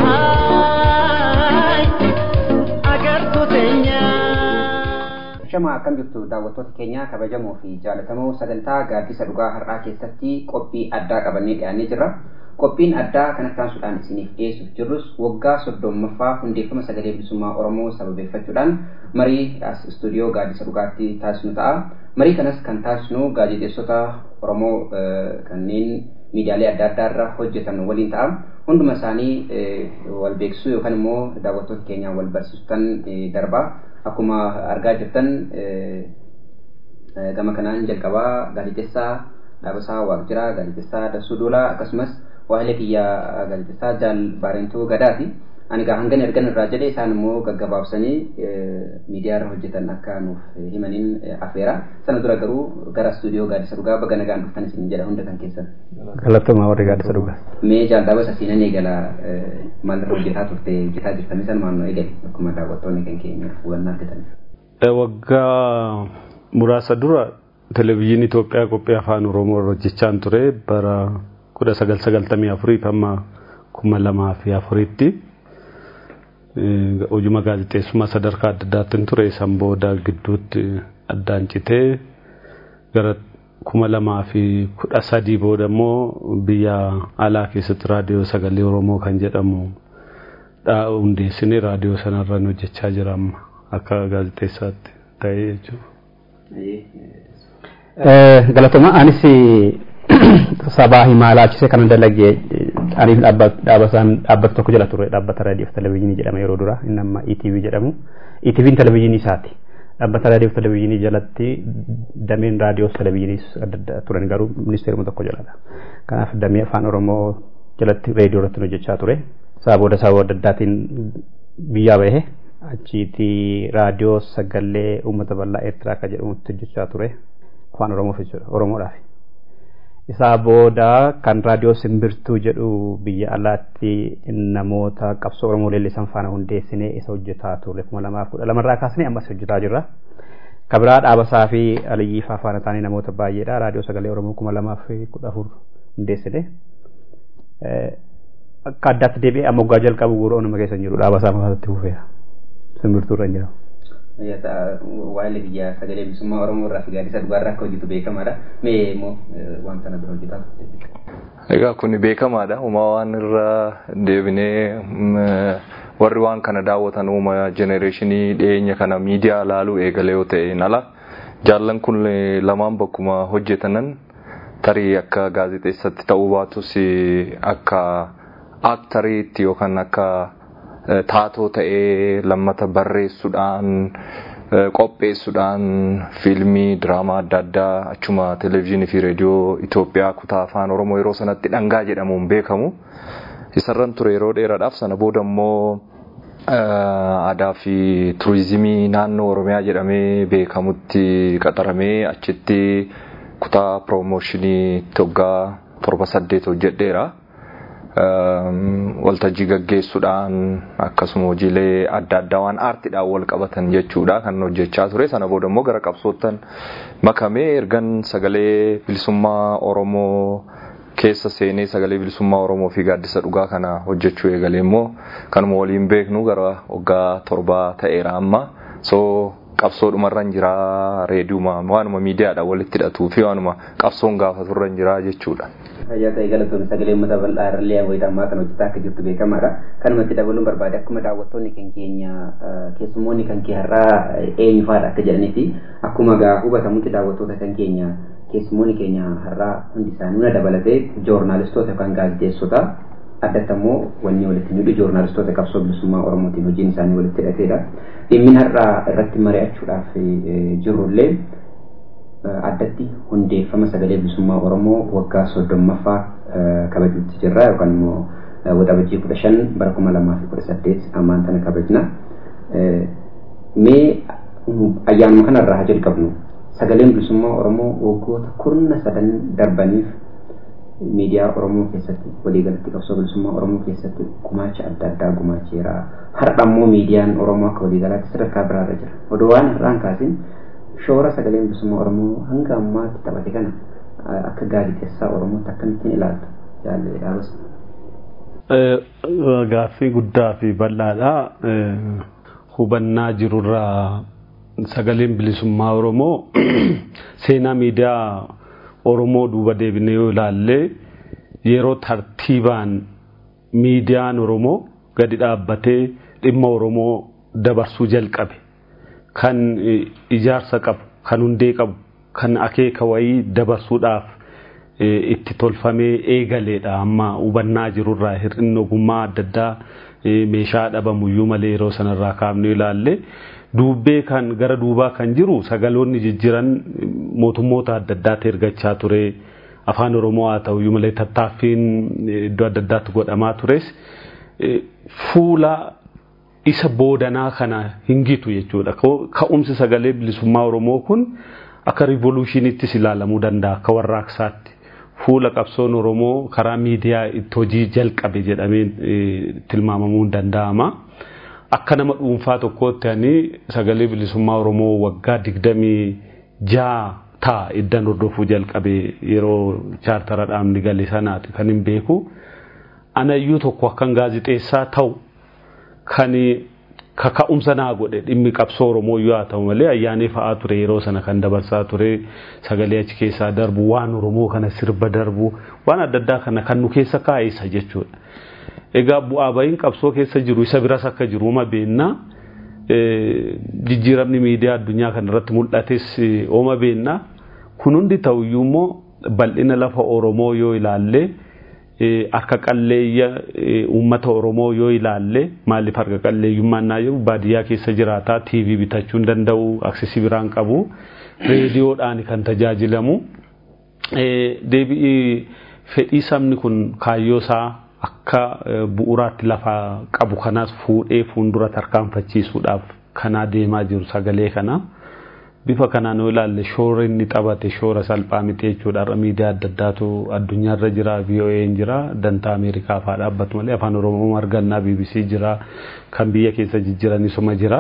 agartu Kenya. Shama akkam jirtu daawwattoota keenya kabajamoo fi jaalatamoo sagantaa gaaddisa dhugaa har'aa keessatti qophii addaa qabannee dhiyaannee jirra. Qophiin addaa kanatti aansuudhaan isiniif dhiyeessuuf jirrus waggaa soddommaffaa hundeeffama sagalee bilisummaa Oromoo sababeeffachuudhaan marii as istuudiyoo gaaddisa dhugaatti taasisnu ta'a. Marii kanas kan taasisnu gaazexeessota Oromoo kanneen miidiyaalee adda addaa irra hojjetan waliin ta'a. Hunduma isaanii wal beeksisuu yookaan immoo daawwattoota keenyaan wal barsiisuutan darba. Akkuma argaa jirtan gama kanaan jalqabaa gaazexeessaa Dhaabasaa Waaqjiraa, gaazexeessaa Dassuu Doolaa akkasumas waa'ee kiyyaa gaazexeessaa Jaal Baarentuu Gadaati. Ani gaa hangan ergan irraa jedhe isaan immoo gaggabaabsanii miidiyaa irra hojjetan akka nuuf himaniin afeera. Sana dura garuu gara istuudiyoo gaaddisa dhugaa baga nagaan dhuftan isin jedha hunda kan keessan. Galatoomaa warri gaaddisa dhugaa. Mee jaal dhaabasa siinan eegala maalirra hojjetaa turte hojjetaa jirtame san maal eegale akkuma daawwattoonni kan keenya hubannaa argatan. Waggaa muraasa dura televizyiinii Itoophiyaa qophii afaan Oromoo irra hojjechaan ture bara kudha sagal sagaltamii afurii hamma kuma lamaa fi afuriitti. hojuma gaazexeessummaa sadarkaa adda addaatiin ture san booda gidduutti addaan citee gara kuma lamaa fi kudha sadii booda immoo biyya alaa keessatti raadiyoo sagalee oromoo kan jedhamu hundeessinee raadiyoo sanarra hojjechaa jira amma akka gaazexeessaatti ta'ee jechuudha. Galatoomaa anis sabaa himaa laachise kana dalagee aniif dhaabbataan dhaabbata tokko jala ture dhaabbata raadiyoof televezyiinii jedhama yeroo dura inni amma ETV jedhamu ETV'n televezyiinii isaati dhaabbata raadiyoof televezyiinii jalatti dameen raadiyoof televezyiinii adda addaa turan garuu ministeeruma tokko jaladha kanaaf damee afaan oromoo jalatti reediyoo irratti hojjechaa ture isaa booda sababa adda addaatiin biyyaa bahe achiiti raadiyoo sagalee uummata bal'aa eertiraa akka jedhamutti hojjechaa ture afaan oromoof jechuudha oromoodhaaf. isaa booda kan raadiyoo simbirtuu jedhu biyya alaatti namoota qabsoo oromoo leellisan faana hundeessinee isa hojjetaa turre kuma lamaaf kudha lamarraa kaasnee ammas hojjetaa jirra. Kabiraa dhaabasaa fi aliyyiifaa faana taanee namoota baay'eedha raadiyoo sagalee oromoo kuma lamaaf kudha afur hundeessine. Akka addaatti deebi'ee amma waggaa jalqabu guura onuma keessa jiru dhaabasaa makaasatti fufeera. Simbirtuu irra jira. waa'ee biyya sagalee bilisummaa oromoo irraa fi gaaddisa dhugaarraa akka hojjetu beekamaadha. Mee immoo waan sana bira hojjetaa Egaa kun beekamaadha. Uumaa waan irra deebinee warri waan kana daawwatan uuma jenereeshinii dhiyeenya kana miidiyaa ilaaluu eegale yoo ta'e ala jaallan kun lamaan bakkuma hojjetanan tarii akka gaazexeessatti ta'uu baatus akka aktariitti yookaan akka taatoo ta'ee lammata barreessuudhaan qopheessuudhaan fiilmii diraamaa adda addaa achuma televezyiinii fi reediyoo Itoophiyaa kutaa afaan Oromoo yeroo sanatti dhangaa jedhamuun beekamu. Isarran ture yeroo dheeraadhaaf sana booda immoo aadaa fi turizimii naannoo Oromiyaa jedhamee beekamutti qaxaramee achitti kutaa piroomooshinii waggaa torba saddeet hojjedheera. waltajjii gaggeessuudhaan akkasuma hojiilee adda addaa waan aartiidhaan wal qabatan jechuudha kan hojjechaa ture sana booda immoo gara qabsoottan makamee ergan sagalee bilisummaa Oromoo keessa seenee sagalee bilisummaa Oromoo fi gaaddisa dhugaa kana hojjechuu eegalee immoo kanuma waliin beeknu gara waggaa torbaa ta'eera amma so qabsoodhumarra hin jira reediyuma waanuma miidiyaadha walitti hidhatuu fi waanuma qabsoon gaafaturra hin jira jechuudha. Fayyaa ta'e galatoon sagalee uummata bal'aa irrallee wayitammaa kan hojjetaa akka jirtu beekamaadha. Kanumatti dabaluun barbaade akkuma daawwattoonni kan keenya keessummoonni kan kee har'aa eenyu fa'aadha akka jedhanitti akkuma gaa hubatamutti daawwattoota kan keenya keessummoonni keenya har'aa hundi isaanii hunda dabalatee joornaalistoota yookaan gaazexeessota addatti ammoo wanni walitti hidhu joornaalistoota qabsoo bilisummaa oromootiin hojiin isaanii walitti hidhateedha. Dhimmi har'aa irratti mari'achuudhaaf jirrullee addatti hundeeffama sagalee bilisummaa oromoo waggaa soddommaffaa kabajuutti jirra yookaan immoo waxabajjii kudha shan bara kuma lamaa fi kudha saddeet ammaan tana kabajna. Mee ayyaanuma kanarraa haa jalqabnu sagaleen bilisummaa oromoo waggoota kurna sadan darbaniif miidiyaa oromoo keessatti waliigalatti qabsoo bilisummaa oromoo keessatti gumaacha adda addaa gumaacheera har'a ammoo miidiyaan oromoo akka waliigalaatti sadarkaa biraarra jira odoo waan har'aan kaasin shoora sagaleen bilisummaa oromoo hanga ammaatti taphate kana akka gaazexeessaa oromootti akkamittiin ilaaltu jaallee dhaabas. Gaaffii guddaa fi bal'aadha. Hubannaa jirurraa sagaleen bilisummaa oromoo seenaa miidiyaa oromoo duuba deebinee yoo ilaalle yeroo tartiibaan miidiyaan oromoo gadi dhaabbatee dhimma oromoo dabarsuu jalqabe kan ijaarsa qabu kan hundee qabu kan akeeka wayii dabarsuudhaaf itti tolfamee eegaleedha amma hubannaa jirurraa hir'inni ogummaa adda addaa meeshaa dhabamuyyuu malee yeroo sanarraa kaafnee ilaalle duubbee kan gara duubaa kan jiru sagaloonni jijjiran mootummoota adda addaatti ergachaa ture afaan oromoo haa ta'uyyuu malee tattaaffiin iddoo adda addaatti godhamaa tures fuula isa boodanaa kana hingitu jechuudha ka'umsi sagalee bilisummaa oromoo kun akka rivolushiniittis ilaalamuu danda'a akka warraaqsaatti fuula qabsoon oromoo karaa miidiyaa itti hojii jalqabe jedhamee tilmaamamuu hin danda'ama. akka nama dhuunfaa tokkootti ani sagalee bilisummaa oromoo waggaa digdamii jaa ta'a iddan hordofuu jalqabe yeroo chaartara dhaabni gale sanaati kan hin beeku anayyuu tokko akkan gaazixeessaa ta'u kan kaka'umsa naa godhe dhimmi qabsoo oromoo yoo haa ta'u malee ayyaanee fa'aa ture yeroo sana kan dabarsaa ture sagalee achi keessaa darbu waan oromoo kana sirba darbu waan adda addaa kana kan nu keessa kaa'isa jechuudha. egaa bu'aa bahiin qabsoo keessa jiru isa biras akka jiru uma beennaa jijjiiramni miidiyaa addunyaa kana irratti mul'ates oma beennaa kun hundi ta'uyyuu immoo bal'ina lafa oromoo yoo ilaalle harka qalleeyya uummata oromoo yoo ilaalle maaliif harka qalleeyyummaan naa jiru baadiyyaa keessa jiraataa tiivii bitachuu hin danda'u aksesii biraan qabu reediyoodhaan kan tajaajilamu deebi'ii fedhii sabni kun kaayyoo isaa akka bu'uuraatti lafa qabu kanaas fuudhee fuuldura tarkaanfachiisuudhaaf kanaa deemaa jiru sagalee kana bifa kanaan yoo ilaalle shoora inni taphate shoora salphaa miti jechuudha har'a miidiyaa adda addaatu addunyaarra jira VOA'n jira dantaa Ameerikaa fa'aa dhaabbatu malee afaan Oromoo argannaa BBC jira kan biyya keessa jijjiranisuma jira.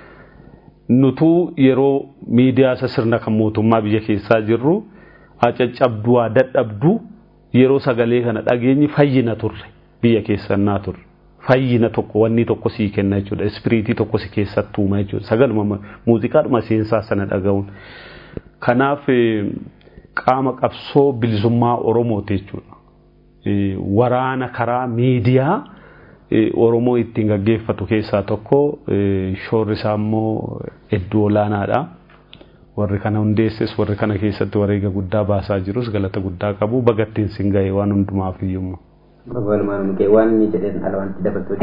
Nutuu yeroo miidiyaa isa sirna kan mootummaa biyya keessaa jirru caccabduu haa dadhabduu yeroo sagalee kana dhageenyi fayyina turre biyya keessannaa turre fayyina tokko wanni tokko sii kenna jechuudha ispiriitii tokko si keessatti uuma jechuudha sagaluma muuziqaadhuma seensaa sana dhaga'uun kanaaf qaama qabsoo bilisummaa oromooti jechuudha waraana karaa miidiyaa oromoo ittiin gaggeeffatu keessaa tokko shoorri isaa immoo hedduu olaanaadha. warri kana hundeesses warri kana keessatti wareega guddaa baasaa jirus galata guddaa qabu bagattiin sin ga'e waan hundumaaf iyyumma. waan inni jedheen ala wanti dabaltuu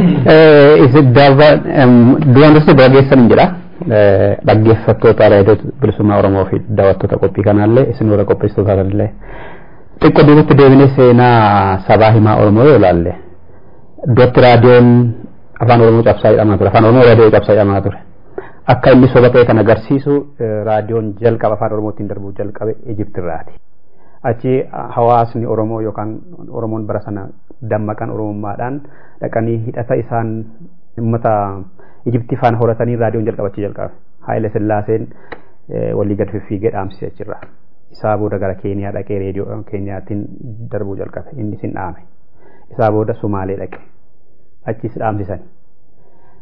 Duraan dursee bira geessan hin jira. Dhaggeeffattoota raadiyoo bilisummaa Oromoo fi daawwattoota qophii kanaallee isin warra qopheessitoota illee xiqqoo duubatti deebinee seenaa sabaa himaa Oromoo yoo ilaalle iddootti raadiyoon afaan Oromoo cabsaa jedhamaa ture afaan Oromoo raadiyoo cabsaa jedhamaa ture. akka inni soba ta'e kan agarsiisu raadiyoon jalqaba afaan oromootiin darbuu jalqabe Ijiptirraati. Achi hawaasni Oromoo yookaan Oromoon bara sana dammaqan Oromummaadhaan dhaqanii hidhata isaan uummata Ijiptii faana horatanii raadiyoon jalqabachuu jalqabe. Haayile Sillaaseen walii gad fiffiigee dhaamsise achirra. Isaa booda gara Keeniyaa dhaqee reediyoo Keeniyaatiin darbuu jalqabe. Inni sin dhaame. Isaa booda Sumaalee dhaqe. Achis dhaamsisan.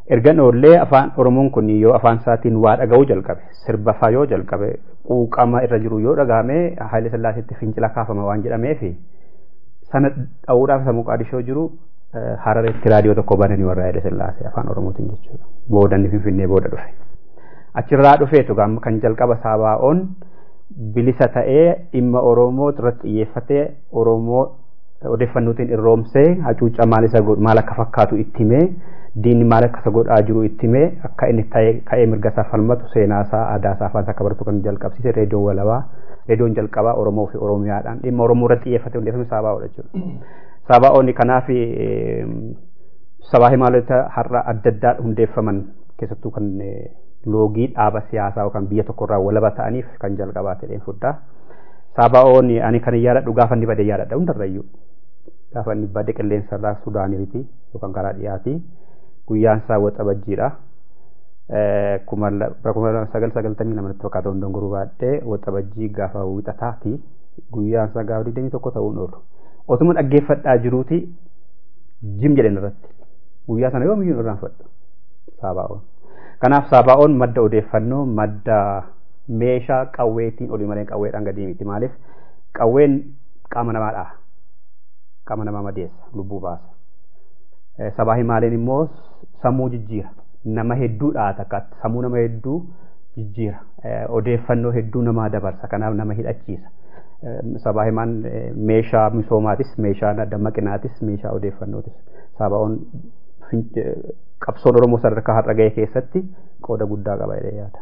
ergan oollee afaan oromoon kun yoo afaan isaatiin waa dhaga'uu jalqabe sirba faa yoo jalqabe quuqama irra jiru yoo dhagahame Haile Sillaaseetti fincila kaafama waan jedhameefi sana dha'uudhaaf isa Muqaadishoo jiru Harareetti raadiyoo tokko bananii warra Haile Sillaasee afaan oromootiin jechuudha booda inni finfinnee booda dhufe achirraa dhufeetu gaama kan jalqaba saabaa'oon bilisa ta'ee dhimma oromoo irratti xiyyeeffatee oromoo odeeffannootiin irroomsee hacuucca maal isa maal akka fakkaatu itti himee diinni maal akka isa godhaa jiru itti himee akka inni ka'ee mirga isaa falmatu seenaa isaa aadaa isaa afaan isaa akka baratu kan jalqabsiise reediyoon walabaa reediyoon jalqabaa oromoo fi oromiyaadhaan dhimma oromoo irratti xiyyeeffatee hundeeffame saabaa'oodha jechuudha. Saabaa'oonni kanaaf sabaa himaalota har'a adda addaa hundeeffaman keessattuu kan loogii dhaaba siyaasaa yookaan biyya tokkorraa walaba ta'aniif kan jalqabaa ta'een fuddaa. Saabaa'oon ani kan yaadadhu gaafa inni bade yaadadha hundarrayyuu. Gaafa inni bade qilleensarraa Sudaaniiti yookaan karaa dhiyaati. Guyyaan isaa waxa bajjiidha. Kuma sagal sagaltamii lamatti fakkaata hundoon guruu baadhee waxa bajjii gaafa wixataati. Guyyaan isaa gaafa digdamii tokko ta'uun oolu. Otuma dhaggeeffadhaa jiruuti jim jedhan irratti. Guyyaa sana yoomiyyuu irraan fadha. Saabaa'oon. Kanaaf saabaa'oon madda odeeffannoo madda meeshaa qawweetiin olii malee qawweedhaan gadi miti maaliif qawween qaama namaa dhaha qaama namaa madeessa lubbuu baasa sabaa himaaleen immoo sammuu jijjiira nama hedduu dhaha takka sammuu nama hedduu jijjiira odeeffannoo hedduu namaa dabarsa kanaaf nama hidhachiisa sabaa himaan meeshaa misoomaatis meeshaa dammaqinaatis meeshaa odeeffannootis sabaa'oon qabsoon oromoo sadarkaa har'a ga'e keessatti qooda guddaa qaba jedhee yaada.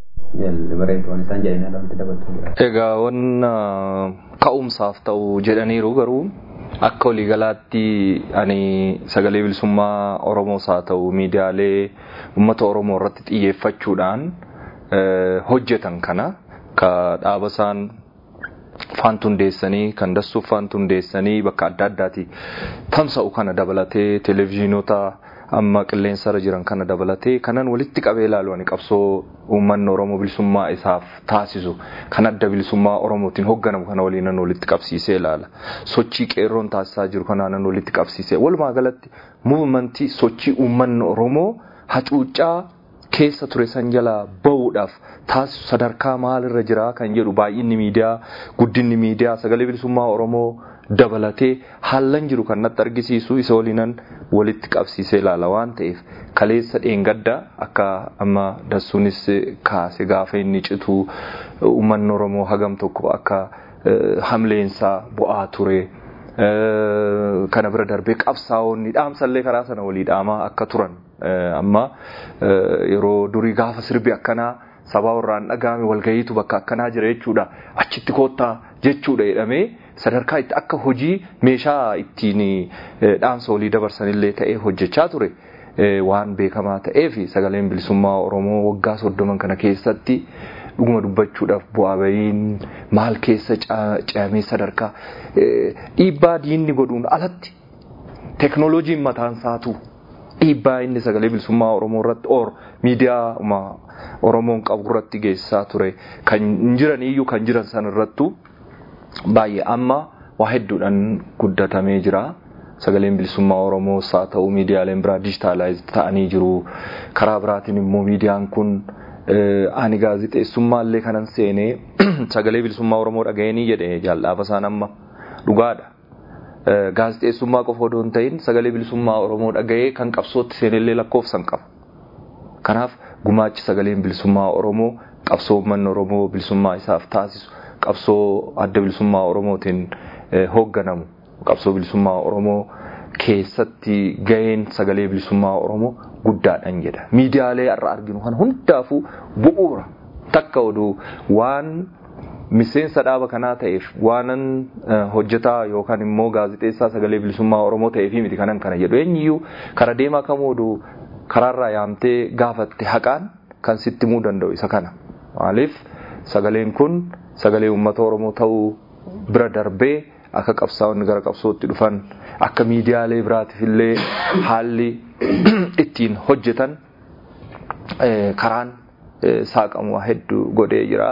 Egaa wanna ka'umsaaf ta'u jedhaniiru garuu akka waliigalaatti ani sagalee bilisummaa Oromoos haa ta'u miidiyaalee uummata Oromoo irratti xiyyeeffachuudhaan hojjetan kana ka dhaaba isaan faantu hundeessanii kan dassuuf faantu hundeessanii bakka adda addaati tamsa'u kana dabalatee televezyiinota amma qilleensarra jiran kana dabalatee kanan walitti qabee ilaalu ani qabsoo uummanni Oromoo bilisummaa isaaf taasisu kan adda bilisummaa Oromootiin hoogganamu kana waliinan walitti qabsiisee ilaala. Sochii qeerroon taasisaa jiru kanaanan walitti qabsiisee walumaa galatti muuvimentii sochii uummanni Oromoo hacuuccaa keessa ture san jalaa bahuudhaaf taasisu sadarkaa maalirra jira kan jedhu baay'inni miidiyaa guddinni miidiyaa sagalee bilisummaa Oromoo dabalatee haallan jiru kan natti argisiisu isa waliinan walitti qabsiisee ilaala waan ta'eef kaleessa dheengadda akka amma dassuunis kaase gaafa inni citu uummanni Oromoo hagam tokko akka hamleensaa bu'aa ture. kana bira darbee qabsaa'onni dhaamsallee karaa sana walii dhaamaa akka turan amma yeroo durii gaafa sirbi akkanaa sabaa irraan dhagahame walgayiitu bakka akkanaa jira jechuudha achitti koottaa jechuudha jedhamee sadarkaa itti akka hojii meeshaa ittiin dhaamsa walii dabarsanillee ta'ee hojjechaa ture waan beekamaa ta'eef sagaleen bilisummaa Oromoo waggaa soddoman kana keessatti dhuguma dubbachuudhaaf bu'aa bahiin maal keessa ce'amee sadarkaa dhiibbaa diinni godhuun alatti teknooloojiin mataan isaatu dhiibbaa inni sagalee bilisummaa Oromoo irratti or miidiyaa Oromoon qabu irratti geessisaa ture kan jiran iyyuu kan jiran san irrattu baay'ee amma waa hedduudhaan guddatamee jira. Sagaleen bilisummaa Oromoo haa ta'u miidiyaaleen biraa dijitaalaayiz ta'anii jiru. Karaa biraatiin immoo miidiyaan kun ani gaazixeessummaa illee kanan seenee sagalee bilisummaa Oromoo dhaga'anii jedhe jaalladhaaf isaan amma dhugaadha. Gaazixeessummaa qofa odoo hin ta'in sagalee bilisummaa Oromoo dhaga'ee kan qabsootti seenellee lakkoofsan qaba. Kanaaf gumaachi sagaleen bilisummaa Oromoo qabsoo uummanni Oromoo bilisummaa isaaf taasisu qabsoo adda bilisummaa Oromootiin hoogganamu qabsoo bilisummaa Oromoo keessatti gaheen sagalee bilisummaa Oromoo guddaadhaan jedha. Miidiyaalee har'a arginu kan hundaafuu bu'uura takka oduu waan miseensa dhaaba kanaa ta'eef waanan hojjetaa yookaan immoo gaazixeessaa sagalee bilisummaa Oromoo ta'eef miti kanan kana jedhu eenyuyyuu kara deemaa kamuu oduu karaarraa yaamtee gaafatte haqaan kan sitti himuu danda'u isa kana. Maaliif sagaleen kun sagalee uummata Oromoo ta'uu bira darbee akka qabsaa'onni gara qabsootti dhufan akka miidiyaalee biraatiif illee haalli ittiin hojjetan karaan saaqamu hedduu godhee jira.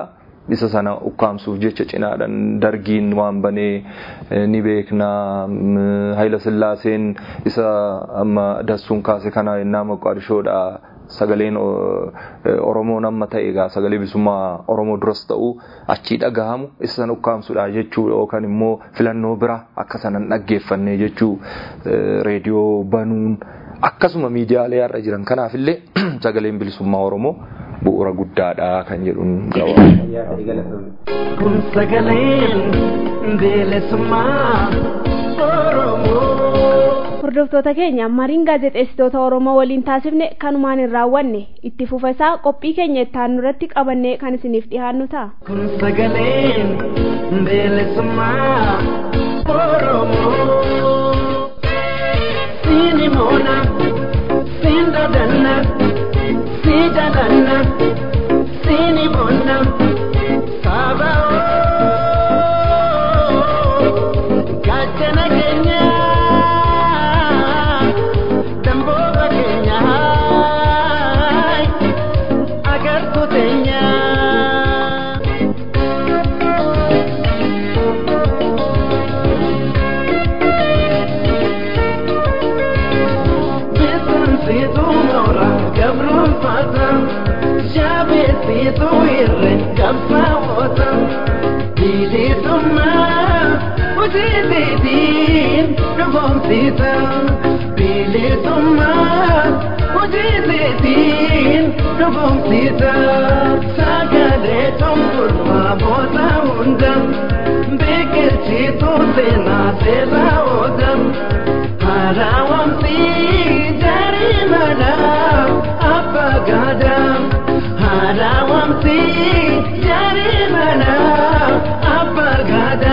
isa sana ukkaamsuuf jecha cinaadhaan dargiin waan banee ni beekna Hayila Sillaaseen isa amma dassuun kaase kana yennaa Moqaadishoodha sagaleen Oromoo nama ta'e egaa sagalee bilisummaa Oromoo duras ta'u achii dhagahamu isa sana ukkaamsuudha jechuu yookaan immoo filannoo bira akka sanan dhaggeeffannee jechuu reediyoo banuun akkasuma miidiyaalee har'a jiran kanaafillee sagaleen bilisummaa Oromoo bu'uura guddaadha kan jedhuun Kun sagaleen bilisummaa Oromoo. Hordoftoota keenya mariin gaazexeessitoota Oromoo waliin taasifne kanumaan hin raawwanne itti fufa isaa qophii keenya itti aanu irratti qabannee kan isiniif dhiyaannu ta'a. Kun sagaleen bilisummaa Oromoo. Siini moona, siin dadanna, sii dadanna, siini bonna, saba Gachana keenya, damboota keenya, agartuu teenya. Beekumsiitu moora gabruunfata, jaabeessiitu irree qabsaa'oota. Bilisummaa hojiitiin dhufoomsiisa. Bilisummaa hojiitiin dhufoomsiisa. Sagalee cunqursaa booda hunda biqilchiitu seenaa seeraa oola. Harawamsi jari mana apa gada Harawamsi jari mana apa gada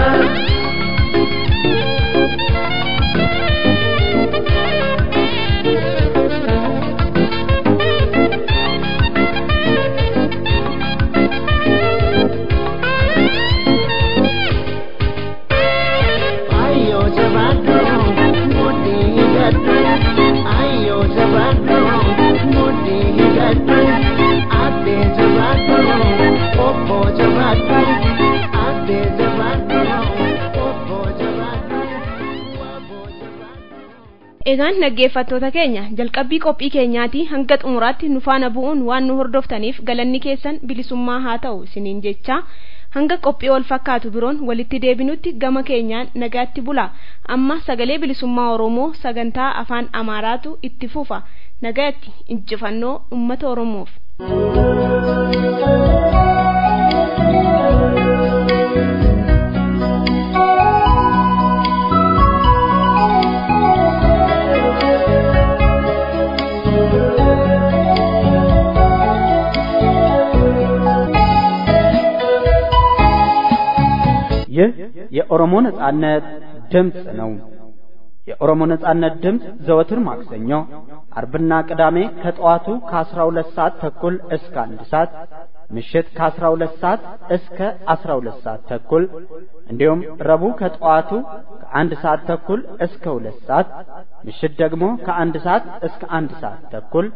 Ayo jabadu mudi hidatu Ayo jabadu mudi hidatu Ate jabadu opo jabadu Ate jabadu opo jabadu Wabo jabadu Egaan dhaggeeffattoota keenya jalqabbii qophii keenyaatii hanga xumuraatti nu faana bu'uun waan nu hordoftaniif galanni keessan bilisummaa haa ta'u isiniin jecha hanga qophii wal fakkaatu biroon walitti deebinutti gama keenyaan nagaatti bula amma sagalee bilisummaa oromoo sagantaa afaan amaaraatu itti fufa nagaatti injifannoo ummata oromoof. ይህ የኦሮሞ ነጻነት ድምፅ ነው። የኦሮሞ ነጻነት ድምፅ ዘወትር ማክሰኞ፣ አርብና ቅዳሜ ከጠዋቱ ከ12 ሰዓት ተኩል እስከ አንድ ሰዓት ምሽት ከ12 ሰዓት እስከ 12 ሰዓት ተኩል እንዲሁም ረቡዕ ከጠዋቱ ከአንድ ሰዓት ተኩል እስከ ሁለት ሰዓት ምሽት ደግሞ ከአንድ ሰዓት እስከ አንድ ሰዓት ተኩል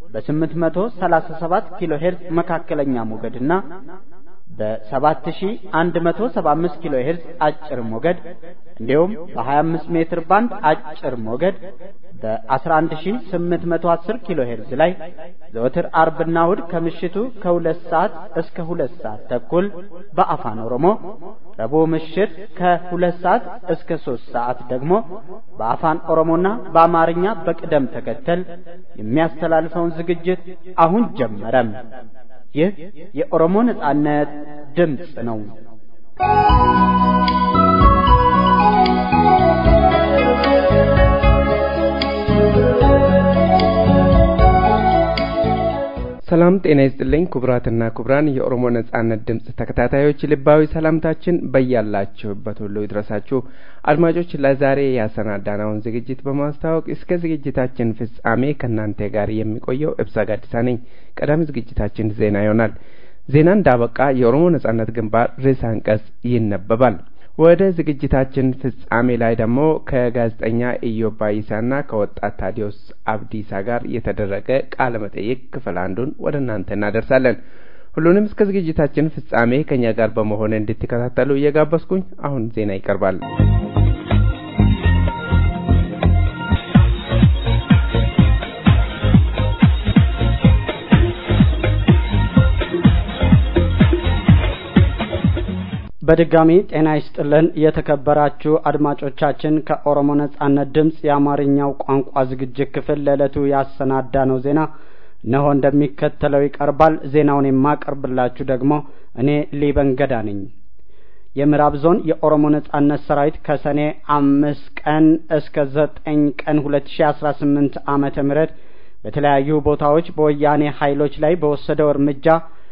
በ837 ኪሎ ሄርዝ መካከለኛ ሞገድና በ7175 ኪሎ ሄርዝ አጭር ሞገድ እንዲሁም በ25 ሜትር ባንድ አጭር ሞገድ በ11810 ኪሎ ሄርዝ ላይ ዘወትር አርብና እሁድ ከምሽቱ ከሁለት ሰዓት እስከ ሁለት ሰዓት ተኩል በአፋን ኦሮሞ ረቡዕ ምሽት ከሁለት ሰዓት እስከ ሶስት ሰዓት ደግሞ በአፋን ኦሮሞና በአማርኛ በቅደም ተከተል የሚያስተላልፈውን ዝግጅት አሁን ጀመረም። ይህ የኦሮሞ ነጻነት ድምፅ ነው። ሰላም ጤና ይስጥልኝ ክቡራትና ክቡራን የኦሮሞ ነጻነት ድምጽ ተከታታዮች ልባዊ ሰላምታችን በያላችሁበት ሁሉ ይድረሳችሁ። አድማጮች ለዛሬ ያሰናዳነውን ዝግጅት በማስተዋወቅ እስከ ዝግጅታችን ፍጻሜ ከእናንተ ጋር የሚቆየው እብሳ ጋዲሳ ነኝ። ቀዳሚ ዝግጅታችን ዜና ይሆናል። ዜና እንዳበቃ የኦሮሞ ነጻነት ግንባር ርዕሰ አንቀጽ ይነበባል። ወደ ዝግጅታችን ፍጻሜ ላይ ደግሞ ከጋዜጠኛ ኢዮብ ባይሳና ከወጣት ታዲዮስ አብዲሳ ጋር የተደረገ ቃለ መጠይቅ ክፍል አንዱን ወደ እናንተ እናደርሳለን። ሁሉንም እስከ ዝግጅታችን ፍጻሜ ከኛ ጋር በመሆን እንድትከታተሉ እየጋበዝኩኝ አሁን ዜና ይቀርባል። በድጋሚ ጤና ይስጥልን የተከበራችሁ አድማጮቻችን ከኦሮሞ ነጻነት ድምፅ የአማርኛው ቋንቋ ዝግጅት ክፍል ለዕለቱ ያሰናዳ ነው ዜና እነሆ እንደሚከተለው ይቀርባል ዜናውን የማቀርብላችሁ ደግሞ እኔ ሊበን ገዳ ነኝ የምዕራብ ዞን የኦሮሞ ነጻነት ሰራዊት ከሰኔ አምስት ቀን እስከ ዘጠኝ ቀን ሁለት ሺ አስራ ስምንት አመተ ምህረት በተለያዩ ቦታዎች በወያኔ ኃይሎች ላይ በወሰደው እርምጃ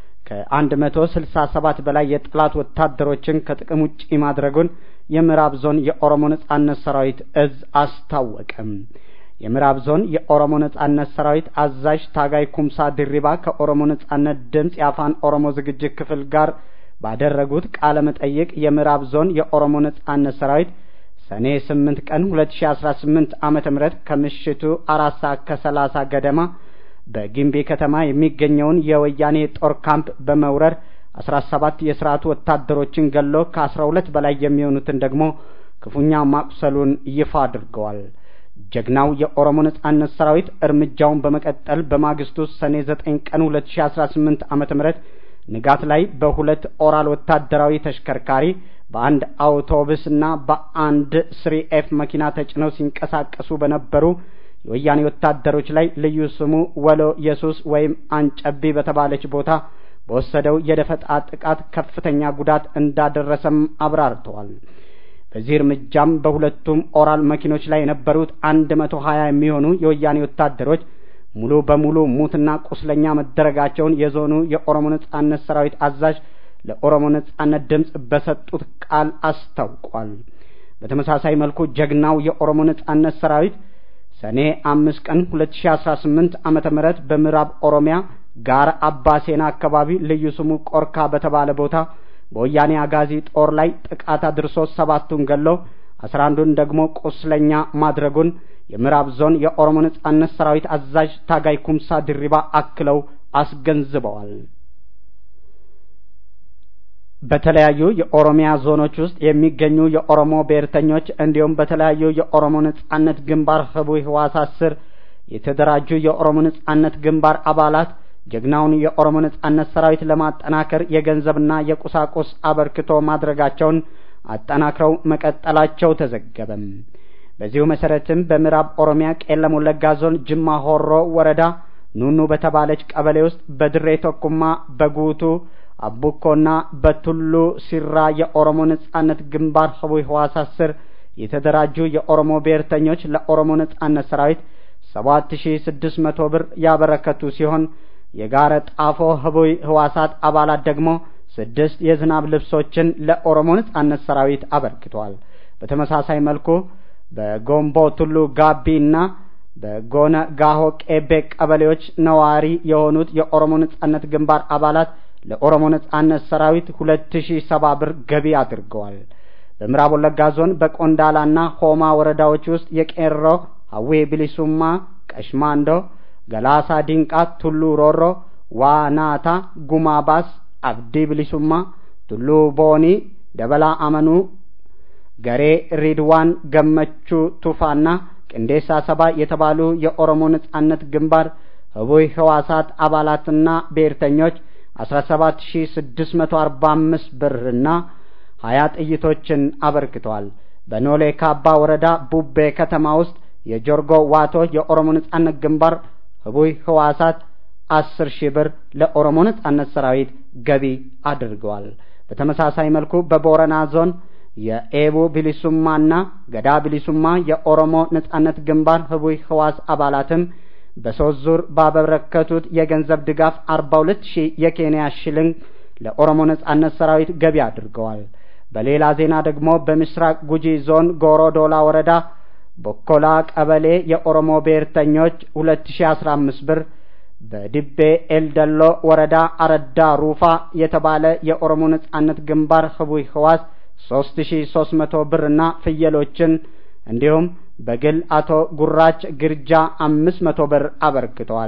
ከአንድ መቶ ስልሳ ሰባት በላይ የጠላት ወታደሮችን ከጥቅም ውጪ ማድረጉን የምዕራብ ዞን የኦሮሞ ነጻነት ሰራዊት እዝ አስታወቀም። የምዕራብ ዞን የኦሮሞ ነጻነት ሰራዊት አዛዥ ታጋይ ኩምሳ ድሪባ ከኦሮሞ ነጻነት ድምፅ የአፋን ኦሮሞ ዝግጅት ክፍል ጋር ባደረጉት ቃለ መጠይቅ የምዕራብ ዞን የኦሮሞ ነጻነት ሰራዊት ሰኔ ስምንት ቀን ሁለት ሺ አስራ ስምንት ዓመተ ምህረት ከምሽቱ አራት ሰዓት ከሰላሳ ገደማ በጊምቢ ከተማ የሚገኘውን የወያኔ ጦር ካምፕ በመውረር አስራ ሰባት የስርዓቱ ወታደሮችን ገሎ ከአስራ ሁለት በላይ የሚሆኑትን ደግሞ ክፉኛ ማቁሰሉን ይፋ አድርገዋል። ጀግናው የኦሮሞ ነጻነት ሰራዊት እርምጃውን በመቀጠል በማግስቱ ሰኔ ዘጠኝ ቀን ሁለት ሺ አስራ ስምንት ዓመተ ምህረት ንጋት ላይ በሁለት ኦራል ወታደራዊ ተሽከርካሪ በአንድ አውቶቡስና በአንድ ስሪ ኤፍ መኪና ተጭነው ሲንቀሳቀሱ በነበሩ የወያኔ ወታደሮች ላይ ልዩ ስሙ ወሎ ኢየሱስ ወይም አንጨቢ በተባለች ቦታ በወሰደው የደፈጣ ጥቃት ከፍተኛ ጉዳት እንዳደረሰም አብራርተዋል። በዚህ እርምጃም በሁለቱም ኦራል መኪኖች ላይ የነበሩት አንድ መቶ ሀያ የሚሆኑ የወያኔ ወታደሮች ሙሉ በሙሉ ሙትና ቁስለኛ መደረጋቸውን የዞኑ የኦሮሞ ነጻነት ሰራዊት አዛዥ ለኦሮሞ ነጻነት ድምፅ በሰጡት ቃል አስታውቋል። በተመሳሳይ መልኩ ጀግናው የኦሮሞ ነጻነት ሰራዊት ሰኔ አምስት ቀን ሁለት ሺ አስራ ስምንት ዓመተ ምህረት በምዕራብ ኦሮሚያ ጋር አባሴና አካባቢ ልዩ ስሙ ቆርካ በተባለ ቦታ በወያኔ አጋዚ ጦር ላይ ጥቃት አድርሶ ሰባቱን ገሎ አስራ አንዱን ደግሞ ቁስለኛ ማድረጉን የምዕራብ ዞን የኦሮሞ ነጻነት ሰራዊት አዛዥ ታጋይ ኩምሳ ድሪባ አክለው አስገንዝበዋል። በተለያዩ የኦሮሚያ ዞኖች ውስጥ የሚገኙ የኦሮሞ ብሔርተኞች እንዲሁም በተለያዩ የኦሮሞ ነጻነት ግንባር ህቡዕ ህዋሳት ስር የተደራጁ የኦሮሞ ነጻነት ግንባር አባላት ጀግናውን የኦሮሞ ነጻነት ሰራዊት ለማጠናከር የገንዘብና የቁሳቁስ አበርክቶ ማድረጋቸውን አጠናክረው መቀጠላቸው ተዘገበም። በዚሁ መሰረትም በምዕራብ ኦሮሚያ ቄለም ወለጋ ዞን ጅማ ሆሮ ወረዳ ኑኑ በተባለች ቀበሌ ውስጥ በድሬ ቶኩማ በጉቱ አቡኮና በቱሉ ሲራ የኦሮሞ ነጻነት ግንባር ህቡዕ ህዋሳት ስር የተደራጁ የኦሮሞ ብሔርተኞች ለኦሮሞ ነጻነት ሰራዊት ሰባት ሺ ስድስት መቶ ብር ያበረከቱ ሲሆን የጋረ ጣፎ ህቡዕ ህዋሳት አባላት ደግሞ ስድስት የዝናብ ልብሶችን ለኦሮሞ ነጻነት ሰራዊት አበርክተዋል። በተመሳሳይ መልኩ በጎምቦ ቱሉ ጋቢ እና በጎነ ጋሆ ቄቤ ቀበሌዎች ነዋሪ የሆኑት የኦሮሞ ነጻነት ግንባር አባላት ለኦሮሞ ነጻነት ሰራዊት ሁለት ሺ ሰባ ብር ገቢ አድርገዋል። በምዕራብ ወለጋ ዞን በቆንዳላና ሆማ ወረዳዎች ውስጥ የቄሮ ሀዌ ብሊሱማ፣ ቀሽማንዶ፣ ገላሳ ዲንቃ፣ ቱሉ ሮሮ፣ ዋናታ፣ ጉማባስ፣ አብዲ ብሊሱማ፣ ቱሉ ቦኒ፣ ደበላ አመኑ፣ ገሬ ሪድዋን ገመቹ ቱፋና ቅንዴሳ ሰባ የተባሉ የኦሮሞ ነጻነት ግንባር ህቡዕ ህዋሳት አባላትና ብሔርተኞች አስራ ሰባት ሺ ስድስት መቶ አርባ አምስት ብርና ሀያ ጥይቶችን አበርክተዋል። በኖሌ ካባ ወረዳ ቡቤ ከተማ ውስጥ የጆርጎ ዋቶ የኦሮሞ ነጻነት ግንባር ህቡዕ ህዋሳት አስር ሺህ ብር ለኦሮሞ ነጻነት ሰራዊት ገቢ አድርገዋል። በተመሳሳይ መልኩ በቦረና ዞን የኤቡ ቢሊሱማና ገዳ ቢሊሱማ የኦሮሞ ነጻነት ግንባር ህቡዕ ህዋስ አባላትም በሶስት ዙር ባበረከቱት የገንዘብ ድጋፍ አርባ ሁለት ሺህ የኬንያ ሽልንግ ለኦሮሞ ነጻነት ሰራዊት ገቢ አድርገዋል። በሌላ ዜና ደግሞ በምስራቅ ጉጂ ዞን ጎሮዶላ ወረዳ ቦኮላ ቀበሌ የኦሮሞ ብሔርተኞች ሁለት ሺ አስራ አምስት ብር በድቤ ኤልደሎ ወረዳ አረዳ ሩፋ የተባለ የኦሮሞ ነጻነት ግንባር ህቡዕ ህዋስ ሶስት ሺ ሶስት መቶ ብርና ፍየሎችን እንዲሁም በግል አቶ ጉራች ግርጃ አምስት መቶ ብር አበርክተዋል።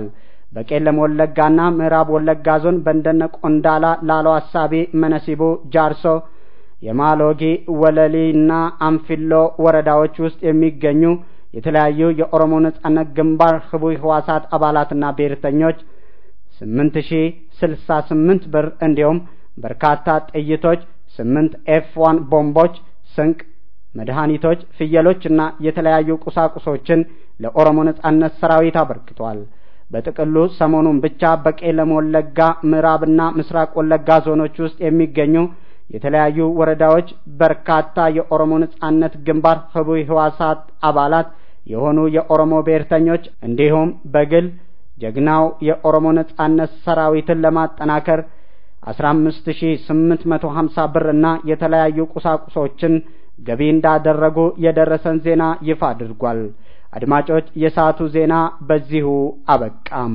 በቄለም ወለጋና ምዕራብ ወለጋ ዞን በእንደነ ቆንዳላ፣ ላሎ አሳቢ፣ መነሲቡ፣ ጃርሶ፣ የማሎጊ ወለሊና አንፊሎ ወረዳዎች ውስጥ የሚገኙ የተለያዩ የኦሮሞ ነጻነት ግንባር ህቡይ ህዋሳት አባላትና ብሔርተኞች ስምንት ሺ ስልሳ ስምንት ብር እንዲሁም በርካታ ጥይቶች፣ ስምንት ኤፍ ዋን ቦምቦች፣ ስንቅ፣ መድኃኒቶች፣ ፍየሎችና የተለያዩ ቁሳቁሶችን ለኦሮሞ ነጻነት ሰራዊት አበርክቷል። በጥቅሉ ሰሞኑን ብቻ በቄለም ወለጋ ምዕራብና ምስራቅ ወለጋ ዞኖች ውስጥ የሚገኙ የተለያዩ ወረዳዎች በርካታ የኦሮሞ ነጻነት ግንባር ህቡይ ህዋሳት አባላት የሆኑ የኦሮሞ ብሔርተኞች እንዲሁም በግል ጀግናው የኦሮሞ ነጻነት ሰራዊትን ለማጠናከር አስራ አምስት ሺ ስምንት መቶ ሀምሳ ብር እና የተለያዩ ቁሳቁሶችን ገቢ እንዳደረጉ የደረሰን ዜና ይፋ አድርጓል። አድማጮች፣ የሰዓቱ ዜና በዚሁ አበቃም።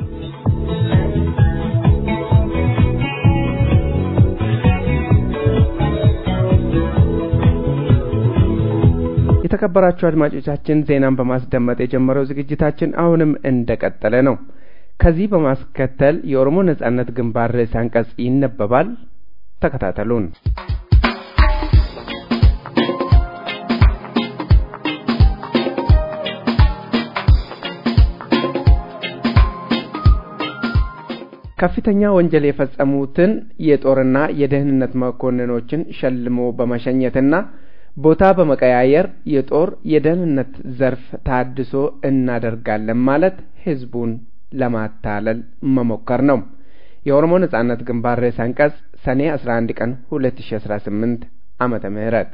የተከበራችሁ አድማጮቻችን ዜናን በማስደመጥ የጀመረው ዝግጅታችን አሁንም እንደቀጠለ ነው። ከዚህ በማስከተል የኦሮሞ ነጻነት ግንባር ርዕሰ አንቀጽ ይነበባል። ተከታተሉን። ከፍተኛ ወንጀል የፈጸሙትን የጦርና የደህንነት መኮንኖችን ሸልሞ በመሸኘትና ቦታ በመቀያየር የጦር የደህንነት ዘርፍ ታድሶ እናደርጋለን ማለት ህዝቡን ለማታለል መሞከር ነው። የኦሮሞ ነጻነት ግንባር ርዕሰ አንቀጽ ሰኔ 11 ቀን 2018 ዓመተ ምህረት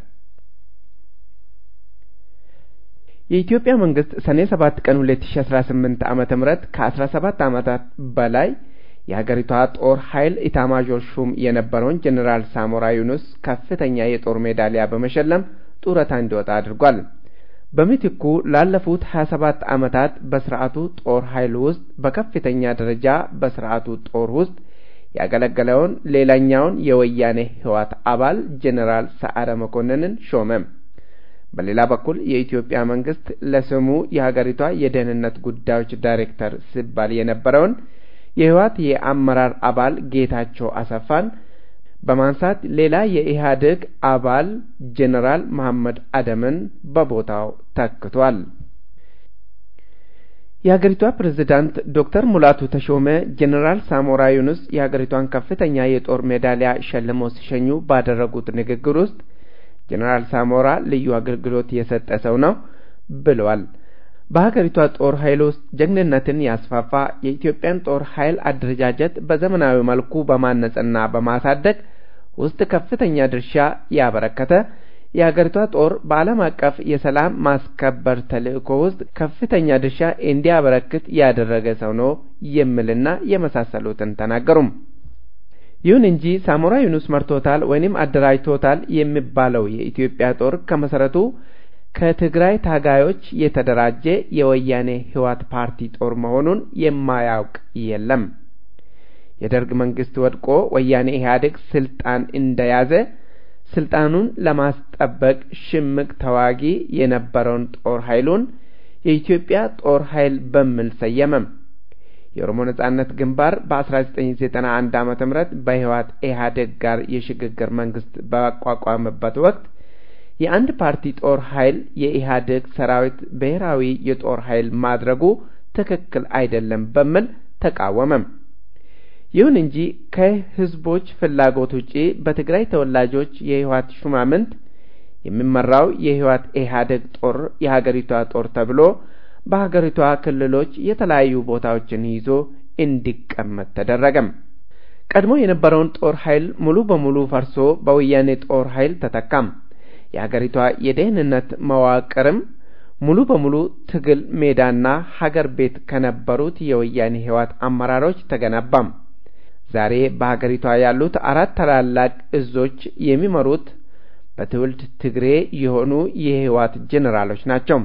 የኢትዮጵያ መንግስት ሰኔ 7 ቀን 2018 ዓመተ ምህረት ከ17 ዓመታት በላይ የሀገሪቷ ጦር ኃይል ኢታማዦር ሹም የነበረውን ጀኔራል ሳሞራ ዩኑስ ከፍተኛ የጦር ሜዳሊያ በመሸለም ጡረታ እንዲወጣ አድርጓል። በምትኩ ላለፉት 27 ዓመታት በስርዓቱ ጦር ኃይል ውስጥ በከፍተኛ ደረጃ በስርዓቱ ጦር ውስጥ ያገለገለውን ሌላኛውን የወያኔ ህዋት አባል ጀኔራል ሰዓረ መኮንንን ሾመ። በሌላ በኩል የኢትዮጵያ መንግስት ለስሙ የሀገሪቷ የደህንነት ጉዳዮች ዳይሬክተር ሲባል የነበረውን የህወሓት የአመራር አባል ጌታቸው አሰፋን በማንሳት ሌላ የኢህአዴግ አባል ጄኔራል መሐመድ አደምን በቦታው ተክቷል። የሀገሪቷ ፕሬዝዳንት ዶክተር ሙላቱ ተሾመ ጄኔራል ሳሞራ ዩኑስ የሀገሪቷን ከፍተኛ የጦር ሜዳሊያ ሸልመው ሲሸኙ ባደረጉት ንግግር ውስጥ ጄኔራል ሳሞራ ልዩ አገልግሎት የሰጠ ሰው ነው ብለዋል። በሀገሪቷ ጦር ኃይል ውስጥ ጀግንነትን ያስፋፋ የኢትዮጵያን ጦር ኃይል አደረጃጀት በዘመናዊ መልኩ በማነጽና በማሳደግ ውስጥ ከፍተኛ ድርሻ ያበረከተ የሀገሪቷ ጦር በዓለም አቀፍ የሰላም ማስከበር ተልእኮ ውስጥ ከፍተኛ ድርሻ እንዲያበረክት ያደረገ ሰው ነው የሚልና የመሳሰሉትን ተናገሩም። ይሁን እንጂ ሳሞራ ዩኑስ መርቶታል ወይንም አደራጅቶታል የሚባለው የኢትዮጵያ ጦር ከመሰረቱ ከትግራይ ታጋዮች የተደራጀ የወያኔ ህዋት ፓርቲ ጦር መሆኑን የማያውቅ የለም። የደርግ መንግስት ወድቆ ወያኔ ኢህአዴግ ስልጣን እንደያዘ ስልጣኑን ለማስጠበቅ ሽምቅ ተዋጊ የነበረውን ጦር ኃይሉን የኢትዮጵያ ጦር ኃይል በሚል ሰየመም። የኦሮሞ ነጻነት ግንባር በ1991 ዓመተ ምህረት በህዋት ኢህአዴግ ጋር የሽግግር መንግስት ባቋቋመበት ወቅት የአንድ ፓርቲ ጦር ኃይል የኢህአዴግ ሰራዊት ብሔራዊ የጦር ኃይል ማድረጉ ትክክል አይደለም በሚል ተቃወመም። ይሁን እንጂ ከህዝቦች ፍላጎት ውጪ በትግራይ ተወላጆች የህወሓት ሹማምንት የሚመራው የህወሓት ኢህአዴግ ጦር የሀገሪቷ ጦር ተብሎ በሀገሪቷ ክልሎች የተለያዩ ቦታዎችን ይዞ እንዲቀመጥ ተደረገም። ቀድሞ የነበረውን ጦር ኃይል ሙሉ በሙሉ ፈርሶ በወያኔ ጦር ኃይል ተተካም። የሀገሪቷ የደህንነት መዋቅርም ሙሉ በሙሉ ትግል ሜዳና ሀገር ቤት ከነበሩት የወያኔ ህወሓት አመራሮች ተገነባም። ዛሬ በሀገሪቷ ያሉት አራት ታላላቅ እዞች የሚመሩት በትውልድ ትግሬ የሆኑ የህወሓት ጄኔራሎች ናቸው።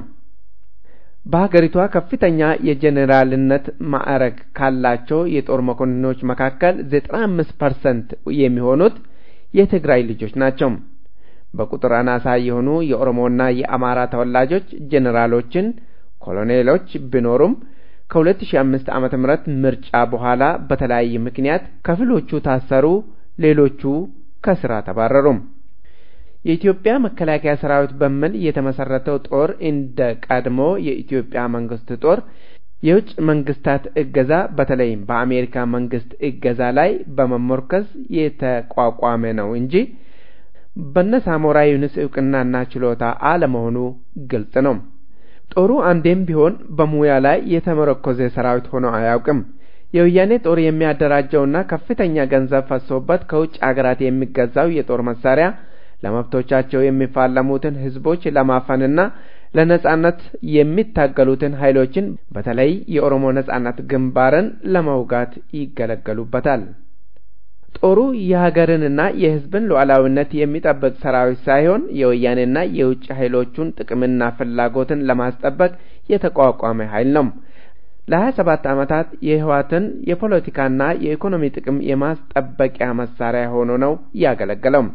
በሀገሪቷ ከፍተኛ የጄኔራልነት ማዕረግ ካላቸው የጦር መኮንኖች መካከል ዘጠና አምስት ፐርሰንት የሚሆኑት የትግራይ ልጆች ናቸው። በቁጥር አናሳ የሆኑ የኦሮሞና የአማራ ተወላጆች ጄኔራሎችን፣ ኮሎኔሎች ቢኖሩም ከ2005 ዓመተ ምህረት ምርጫ በኋላ በተለያየ ምክንያት ከፊሎቹ ታሰሩ፣ ሌሎቹ ከስራ ተባረሩም። የኢትዮጵያ መከላከያ ሰራዊት በሚል የተመሰረተው ጦር እንደ ቀድሞ የኢትዮጵያ መንግስት ጦር የውጭ መንግስታት እገዛ በተለይም በአሜሪካ መንግስት እገዛ ላይ በመሞርከዝ የተቋቋመ ነው እንጂ በነ ሳሞራ ዩኑስ እውቅናና ችሎታ አለመሆኑ ግልጽ ነው። ጦሩ አንዴም ቢሆን በሙያ ላይ የተመረኮዘ ሰራዊት ሆኖ አያውቅም። የወያኔ ጦር የሚያደራጀውና ከፍተኛ ገንዘብ ፈሶበት ከውጭ አገራት የሚገዛው የጦር መሳሪያ ለመብቶቻቸው የሚፋለሙትን ህዝቦች ለማፈንና ለነጻነት የሚታገሉትን ኃይሎችን በተለይ የኦሮሞ ነጻነት ግንባርን ለመውጋት ይገለገሉበታል። ጦሩ የሀገርንና የህዝብን ሉዓላዊነት የሚጠብቅ ሰራዊት ሳይሆን የወያኔና የውጭ ኃይሎቹን ጥቅምና ፍላጎትን ለማስጠበቅ የተቋቋመ ኃይል ነው። ለሀያ ሰባት ዓመታት የህወሓትን የፖለቲካና የኢኮኖሚ ጥቅም የማስጠበቂያ መሳሪያ ሆኖ ነው ያገለገለው።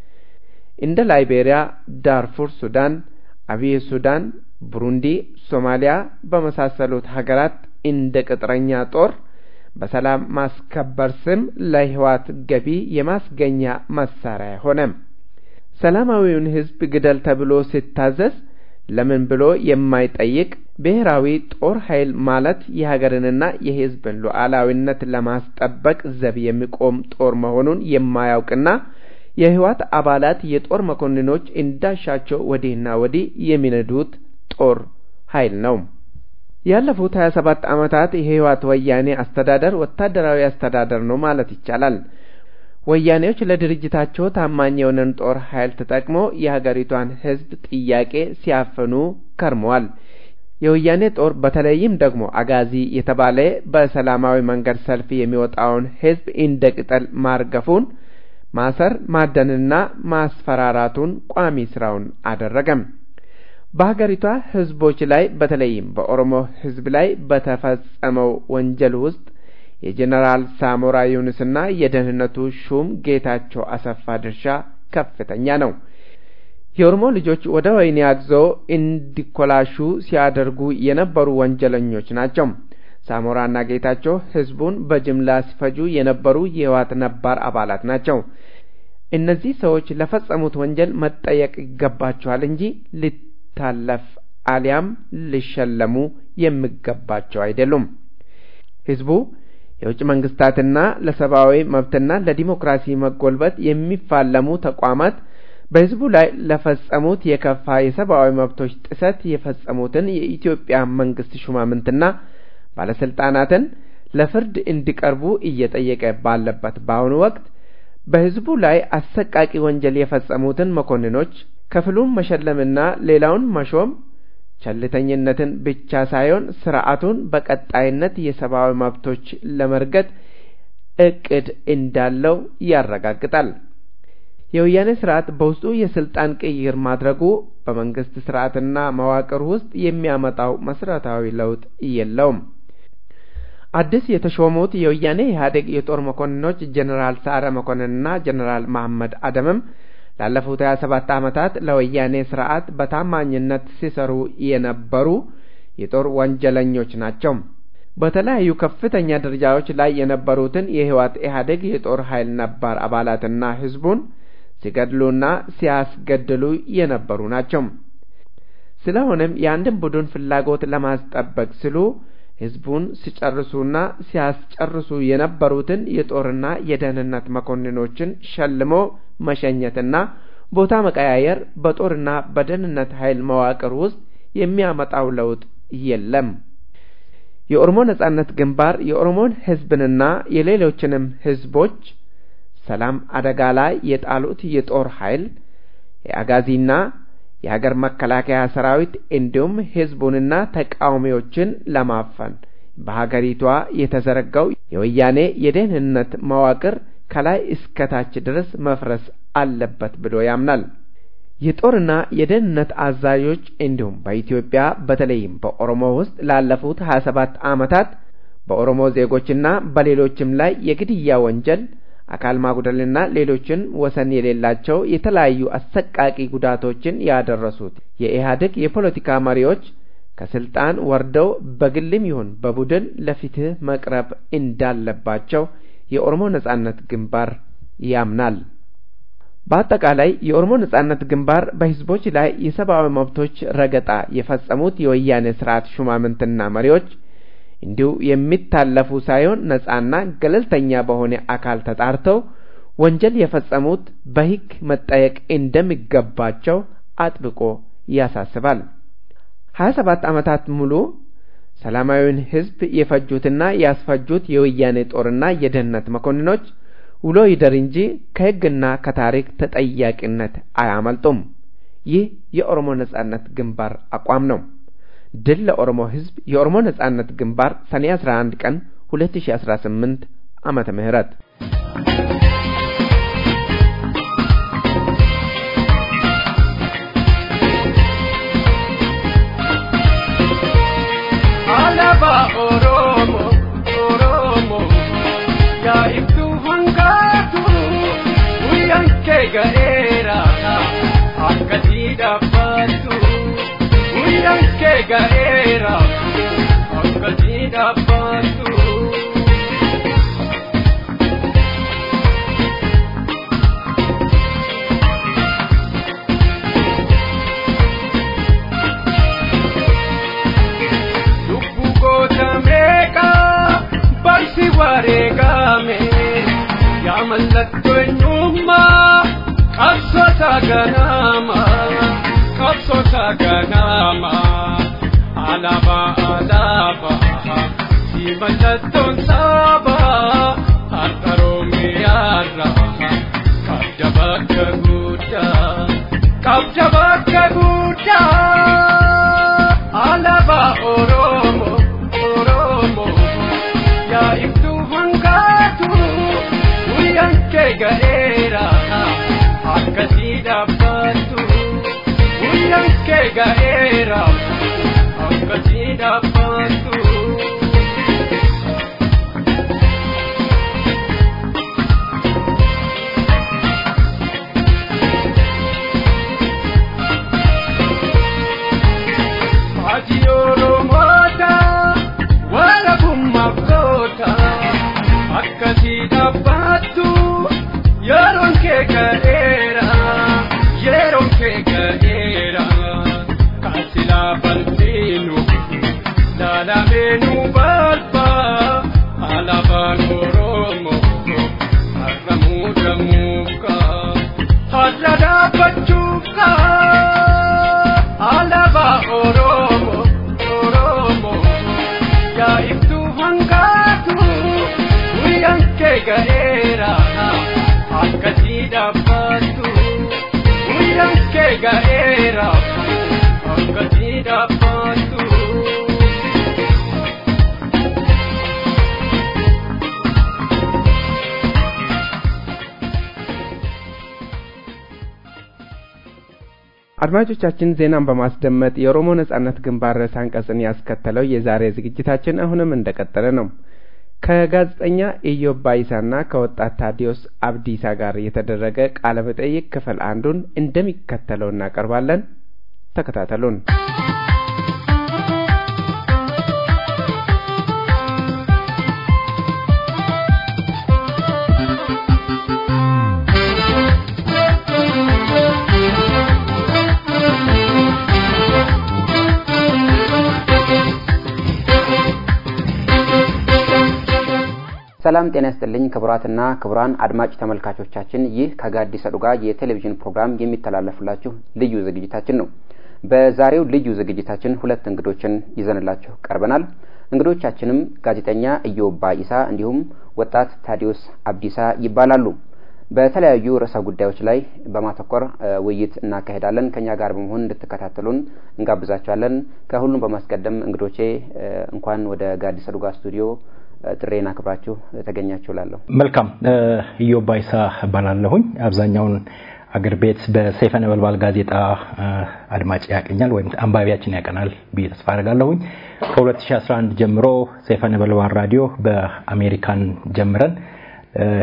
እንደ ላይቤሪያ፣ ዳርፉር ሱዳን፣ አብይ ሱዳን፣ ቡሩንዲ፣ ሶማሊያ በመሳሰሉት ሀገራት እንደ ቅጥረኛ ጦር በሰላም ማስከበር ስም ለህወሓት ገቢ የማስገኛ መሳሪያ ሆነ። ሰላማዊውን ህዝብ ግደል ተብሎ ሲታዘዝ ለምን ብሎ የማይጠይቅ ብሔራዊ ጦር ኃይል ማለት የሀገርንና የህዝብን ሉዓላዊነት ለማስጠበቅ ዘብ የሚቆም ጦር መሆኑን የማያውቅና የህወሓት አባላት የጦር መኮንኖች እንዳሻቸው ወዲህና ወዲህ የሚነዱት ጦር ኃይል ነው። ያለፉት 27 ዓመታት የህወሓት ወያኔ አስተዳደር ወታደራዊ አስተዳደር ነው ማለት ይቻላል። ወያኔዎች ለድርጅታቸው ታማኝ የሆነን ጦር ኃይል ተጠቅሞ የሀገሪቷን ህዝብ ጥያቄ ሲያፍኑ ከርመዋል። የወያኔ ጦር በተለይም ደግሞ አጋዚ የተባለ በሰላማዊ መንገድ ሰልፍ የሚወጣውን ህዝብ እንደ ቅጠል ማርገፉን ማሰር ማደንና ማስፈራራቱን ቋሚ ስራውን አደረገም። በሀገሪቷ ህዝቦች ላይ በተለይም በኦሮሞ ህዝብ ላይ በተፈጸመው ወንጀል ውስጥ የጀኔራል ሳሞራ ዩኑስና የደህንነቱ ሹም ጌታቸው አሰፋ ድርሻ ከፍተኛ ነው። የኦሮሞ ልጆች ወደ ወህኒ አግዘው እንዲኮላሹ ሲያደርጉ የነበሩ ወንጀለኞች ናቸው። ሳሞራና ጌታቸው ህዝቡን በጅምላ ሲፈጁ የነበሩ የህወሓት ነባር አባላት ናቸው። እነዚህ ሰዎች ለፈጸሙት ወንጀል መጠየቅ ይገባቸዋል እንጂ ሊታለፍ አሊያም ሊሸለሙ የሚገባቸው አይደሉም። ህዝቡ የውጭ መንግስታትና ለሰብአዊ መብትና ለዲሞክራሲ መጎልበት የሚፋለሙ ተቋማት በህዝቡ ላይ ለፈጸሙት የከፋ የሰብአዊ መብቶች ጥሰት የፈጸሙትን የኢትዮጵያ መንግስት ሹማምንትና ባለስልጣናትን ለፍርድ እንዲቀርቡ እየጠየቀ ባለበት በአሁኑ ወቅት በህዝቡ ላይ አሰቃቂ ወንጀል የፈጸሙትን መኮንኖች ከፍሉን መሸለምና ሌላውን መሾም ቸልተኝነትን ብቻ ሳይሆን ስርዓቱን በቀጣይነት የሰብአዊ መብቶች ለመርገጥ እቅድ እንዳለው ያረጋግጣል። የወያኔ ስርዓት በውስጡ የስልጣን ቅይር ማድረጉ በመንግስት ስርዓትና መዋቅር ውስጥ የሚያመጣው መሰረታዊ ለውጥ የለውም። አዲስ የተሾሙት የወያኔ ኢህአዴግ የጦር መኮንኖች ጀኔራል ሰዓረ መኮንንና ጀኔራል መሐመድ አደምም ላለፉት 27 ዓመታት ለወያኔ ስርዓት በታማኝነት ሲሰሩ የነበሩ የጦር ወንጀለኞች ናቸው። በተለያዩ ከፍተኛ ደረጃዎች ላይ የነበሩትን የህወሓት ኢህአዴግ የጦር ኃይል ነባር አባላትና ህዝቡን ሲገድሉና ሲያስገድሉ የነበሩ ናቸው። ስለሆነም የአንድን ቡድን ፍላጎት ለማስጠበቅ ሲሉ ህዝቡን ሲጨርሱና ሲያስጨርሱ የነበሩትን የጦርና የደህንነት መኮንኖችን ሸልሞ መሸኘትና ቦታ መቀያየር በጦርና በደህንነት ኃይል መዋቅር ውስጥ የሚያመጣው ለውጥ የለም። የኦሮሞ ነጻነት ግንባር የኦሮሞን ህዝብንና የሌሎችንም ህዝቦች ሰላም አደጋ ላይ የጣሉት የጦር ኃይል የአጋዚና የሀገር መከላከያ ሰራዊት እንዲሁም ህዝቡንና ተቃዋሚዎችን ለማፈን በሀገሪቷ የተዘረጋው የወያኔ የደህንነት መዋቅር ከላይ እስከታች ድረስ መፍረስ አለበት ብሎ ያምናል። የጦርና የደህንነት አዛዦች እንዲሁም በኢትዮጵያ በተለይም በኦሮሞ ውስጥ ላለፉት 27 ዓመታት በኦሮሞ ዜጎችና በሌሎችም ላይ የግድያ ወንጀል አካል ማጉደልና ሌሎችን ወሰን የሌላቸው የተለያዩ አሰቃቂ ጉዳቶችን ያደረሱት የኢህአዴግ የፖለቲካ መሪዎች ከስልጣን ወርደው በግልም ይሁን በቡድን ለፍትህ መቅረብ እንዳለባቸው የኦሮሞ ነጻነት ግንባር ያምናል። በአጠቃላይ የኦሮሞ ነጻነት ግንባር በህዝቦች ላይ የሰብአዊ መብቶች ረገጣ የፈጸሙት የወያኔ ስርዓት ሹማምንትና መሪዎች እንዲሁ የሚታለፉ ሳይሆን ነጻና ገለልተኛ በሆነ አካል ተጣርተው ወንጀል የፈጸሙት በህግ መጠየቅ እንደሚገባቸው አጥብቆ ያሳስባል። ሀያ ሰባት ዓመታት ሙሉ ሰላማዊውን ህዝብ የፈጁትና ያስፈጁት የወያኔ ጦርና የደህንነት መኮንኖች ውሎ ይደር እንጂ ከህግና ከታሪክ ተጠያቂነት አያመልጡም። ይህ የኦሮሞ ነጻነት ግንባር አቋም ነው። ድል ለኦሮሞ ህዝብ! የኦሮሞ ነጻነት ግንባር ሰኔ 11 ቀን 2018 ዓመተ ምህረት Alaba Oromo, Oromo, ya ibtu hangatu, uyanke gaera, akkati dabbatu, uyanke gaera, akkati dabbatu. Lubbu goota meeqa barsi wareegame yaa mallattoo eenyummaa qabsoota ganama qabsoota ganama alaabaa alaabaa si mallattoon saaba har'a Oromiyaarra qabda bakka guddaa qabda bakka guddaa. Alaba Oromo, Oromo, ya ibtu hangatu, uyanke gaera, akkasi dabbatu, uyanke gaera, akkasi dabbatu. Ati Oromoota wala kummabdoota akkasii dhaabbattu yeroon kee ga'eera yeroon kee ga'eera kaasilaa balfiinu laalameenuu balfa alaabaan Oromoo har'a muudamuuka har'a dhaabbachuuka. Alaba Oromo, Oromo, ya ibtu hangatu, uyanke gaera, akkasi dabbatu, uyanke gaera, akkasi dabbatu. አድማጮቻችን ዜናን በማስደመጥ የኦሮሞ ነጻነት ግንባር ርዕሰ አንቀጽን ያስከተለው የዛሬ ዝግጅታችን አሁንም እንደቀጠለ ነው። ከጋዜጠኛ ኢዮብ ባይሳና ከወጣት ታዲዮስ አብዲሳ ጋር የተደረገ ቃለ መጠይቅ ክፍል አንዱን እንደሚከተለው እናቀርባለን። ተከታተሉን። ሰላም ጤና ይስጥልኝ ክቡራትና ክቡራን አድማጭ ተመልካቾቻችን ይህ ከጋዲስ ዱጋ የቴሌቪዥን ፕሮግራም የሚተላለፍላችሁ ልዩ ዝግጅታችን ነው። በዛሬው ልዩ ዝግጅታችን ሁለት እንግዶችን ይዘንላችሁ ቀርበናል። እንግዶቻችንም ጋዜጠኛ ኢዮብ ባኢሳ እንዲሁም ወጣት ታዲዮስ አብዲሳ ይባላሉ። በተለያዩ ርዕሰ ጉዳዮች ላይ በማተኮር ውይይት እናካሄዳለን። ከኛ ጋር በመሆን እንድትከታተሉን እንጋብዛችኋለን። ከሁሉም በማስቀደም እንግዶቼ እንኳን ወደ ጋዲስ ዱጋ ስቱዲዮ ጥሬን አክብራችሁ ተገኛችሁ ላለሁ። መልካም ኢዮብ ባይሳ እባላለሁኝ። አብዛኛውን አገር ቤት በሰይፈ ነበልባል ጋዜጣ አድማጭ ያቀኛል ወይም አንባቢያችን ያቀናል ብዬ ተስፋ አደርጋለሁኝ። ከ2011 ጀምሮ ሰይፈ ነበልባል ራዲዮ በአሜሪካን ጀምረን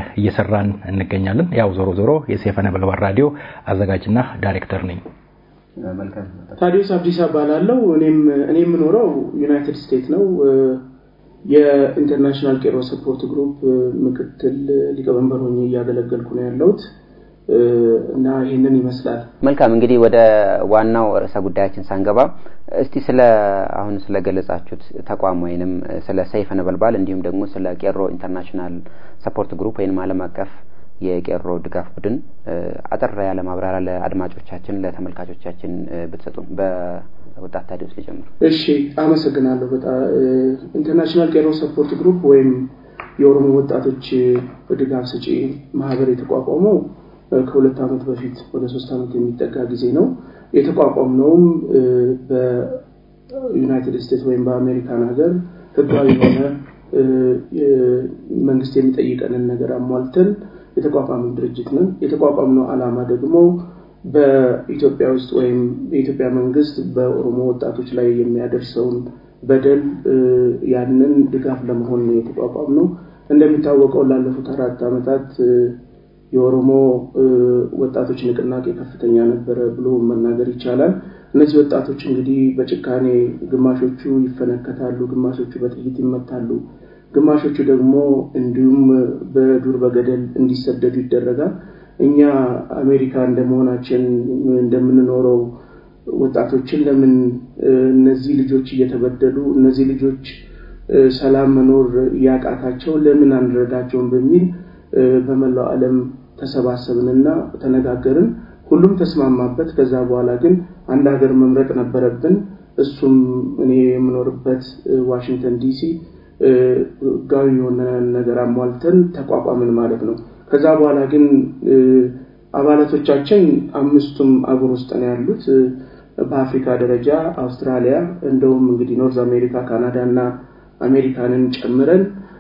እየሰራን እንገኛለን። ያው ዞሮ ዞሮ የሰይፈ ነበልባል ራዲዮ አዘጋጅና ዳይሬክተር ነኝ። መልካም ታዲዮስ አብዲሳ እባላለሁ። እኔም እኔ የምኖረው ዩናይትድ ስቴትስ ነው። የኢንተርናሽናል ቄሮ ሰፖርት ግሩፕ ምክትል ሊቀመንበር ሆኜ እያገለገልኩ ነው ያለሁት እና ይህንን ይመስላል። መልካም እንግዲህ ወደ ዋናው ርዕሰ ጉዳያችን ሳንገባ እስቲ ስለ አሁን ስለገለጻችሁት ተቋም ወይንም ስለ ሰይፈ ነበልባል እንዲሁም ደግሞ ስለ ቄሮ ኢንተርናሽናል ሰፖርት ግሩፕ ወይንም ዓለም አቀፍ የቄሮ ድጋፍ ቡድን አጠር ያለ ማብራሪያ ለአድማጮቻችን ለተመልካቾቻችን ብትሰጡን። በወጣት ታዲዮስ ሊጀምር። እሺ፣ አመሰግናለሁ። በጣም ኢንተርናሽናል ቄሮ ሰፖርት ግሩፕ ወይም የኦሮሞ ወጣቶች ድጋፍ ሰጪ ማህበር የተቋቋመው ከሁለት ዓመት በፊት ወደ ሶስት ዓመት የሚጠጋ ጊዜ ነው። የተቋቋምነውም በዩናይትድ ስቴትስ ወይም በአሜሪካን ሀገር ህጋዊ የሆነ መንግስት የሚጠይቀንን ነገር አሟልተን የተቋቋመ ድርጅት ነን። የተቋቋምነው ዓላማ ደግሞ በኢትዮጵያ ውስጥ ወይም የኢትዮጵያ መንግስት በኦሮሞ ወጣቶች ላይ የሚያደርሰውን በደል ያንን ድጋፍ ለመሆን ነው የተቋቋምነው። እንደሚታወቀው ላለፉት አራት ዓመታት የኦሮሞ ወጣቶች ንቅናቄ ከፍተኛ ነበረ ብሎ መናገር ይቻላል። እነዚህ ወጣቶች እንግዲህ በጭካኔ ግማሾቹ ይፈነከታሉ፣ ግማሾቹ በጥይት ይመታሉ፣ ግማሾቹ ደግሞ እንዲሁም በዱር በገደል እንዲሰደዱ ይደረጋል። እኛ አሜሪካ እንደመሆናችን እንደምንኖረው ወጣቶችን ለምን እነዚህ ልጆች እየተበደሉ እነዚህ ልጆች ሰላም መኖር ያቃታቸው ለምን አንረዳቸውም በሚል በመላው ዓለም ተሰባሰብንና ተነጋገርን። ሁሉም ተስማማበት። ከዛ በኋላ ግን አንድ ሀገር መምረጥ ነበረብን። እሱም እኔ የምኖርበት ዋሽንግተን ዲሲ ህጋዊ የሆነ ነገር አሟልተን ተቋቋምን ማለት ነው። ከዛ በኋላ ግን አባላቶቻችን አምስቱም አገር ውስጥ ነው ያሉት። በአፍሪካ ደረጃ አውስትራሊያ፣ እንደውም እንግዲህ ኖርዝ አሜሪካ፣ ካናዳ እና አሜሪካንን ጨምረን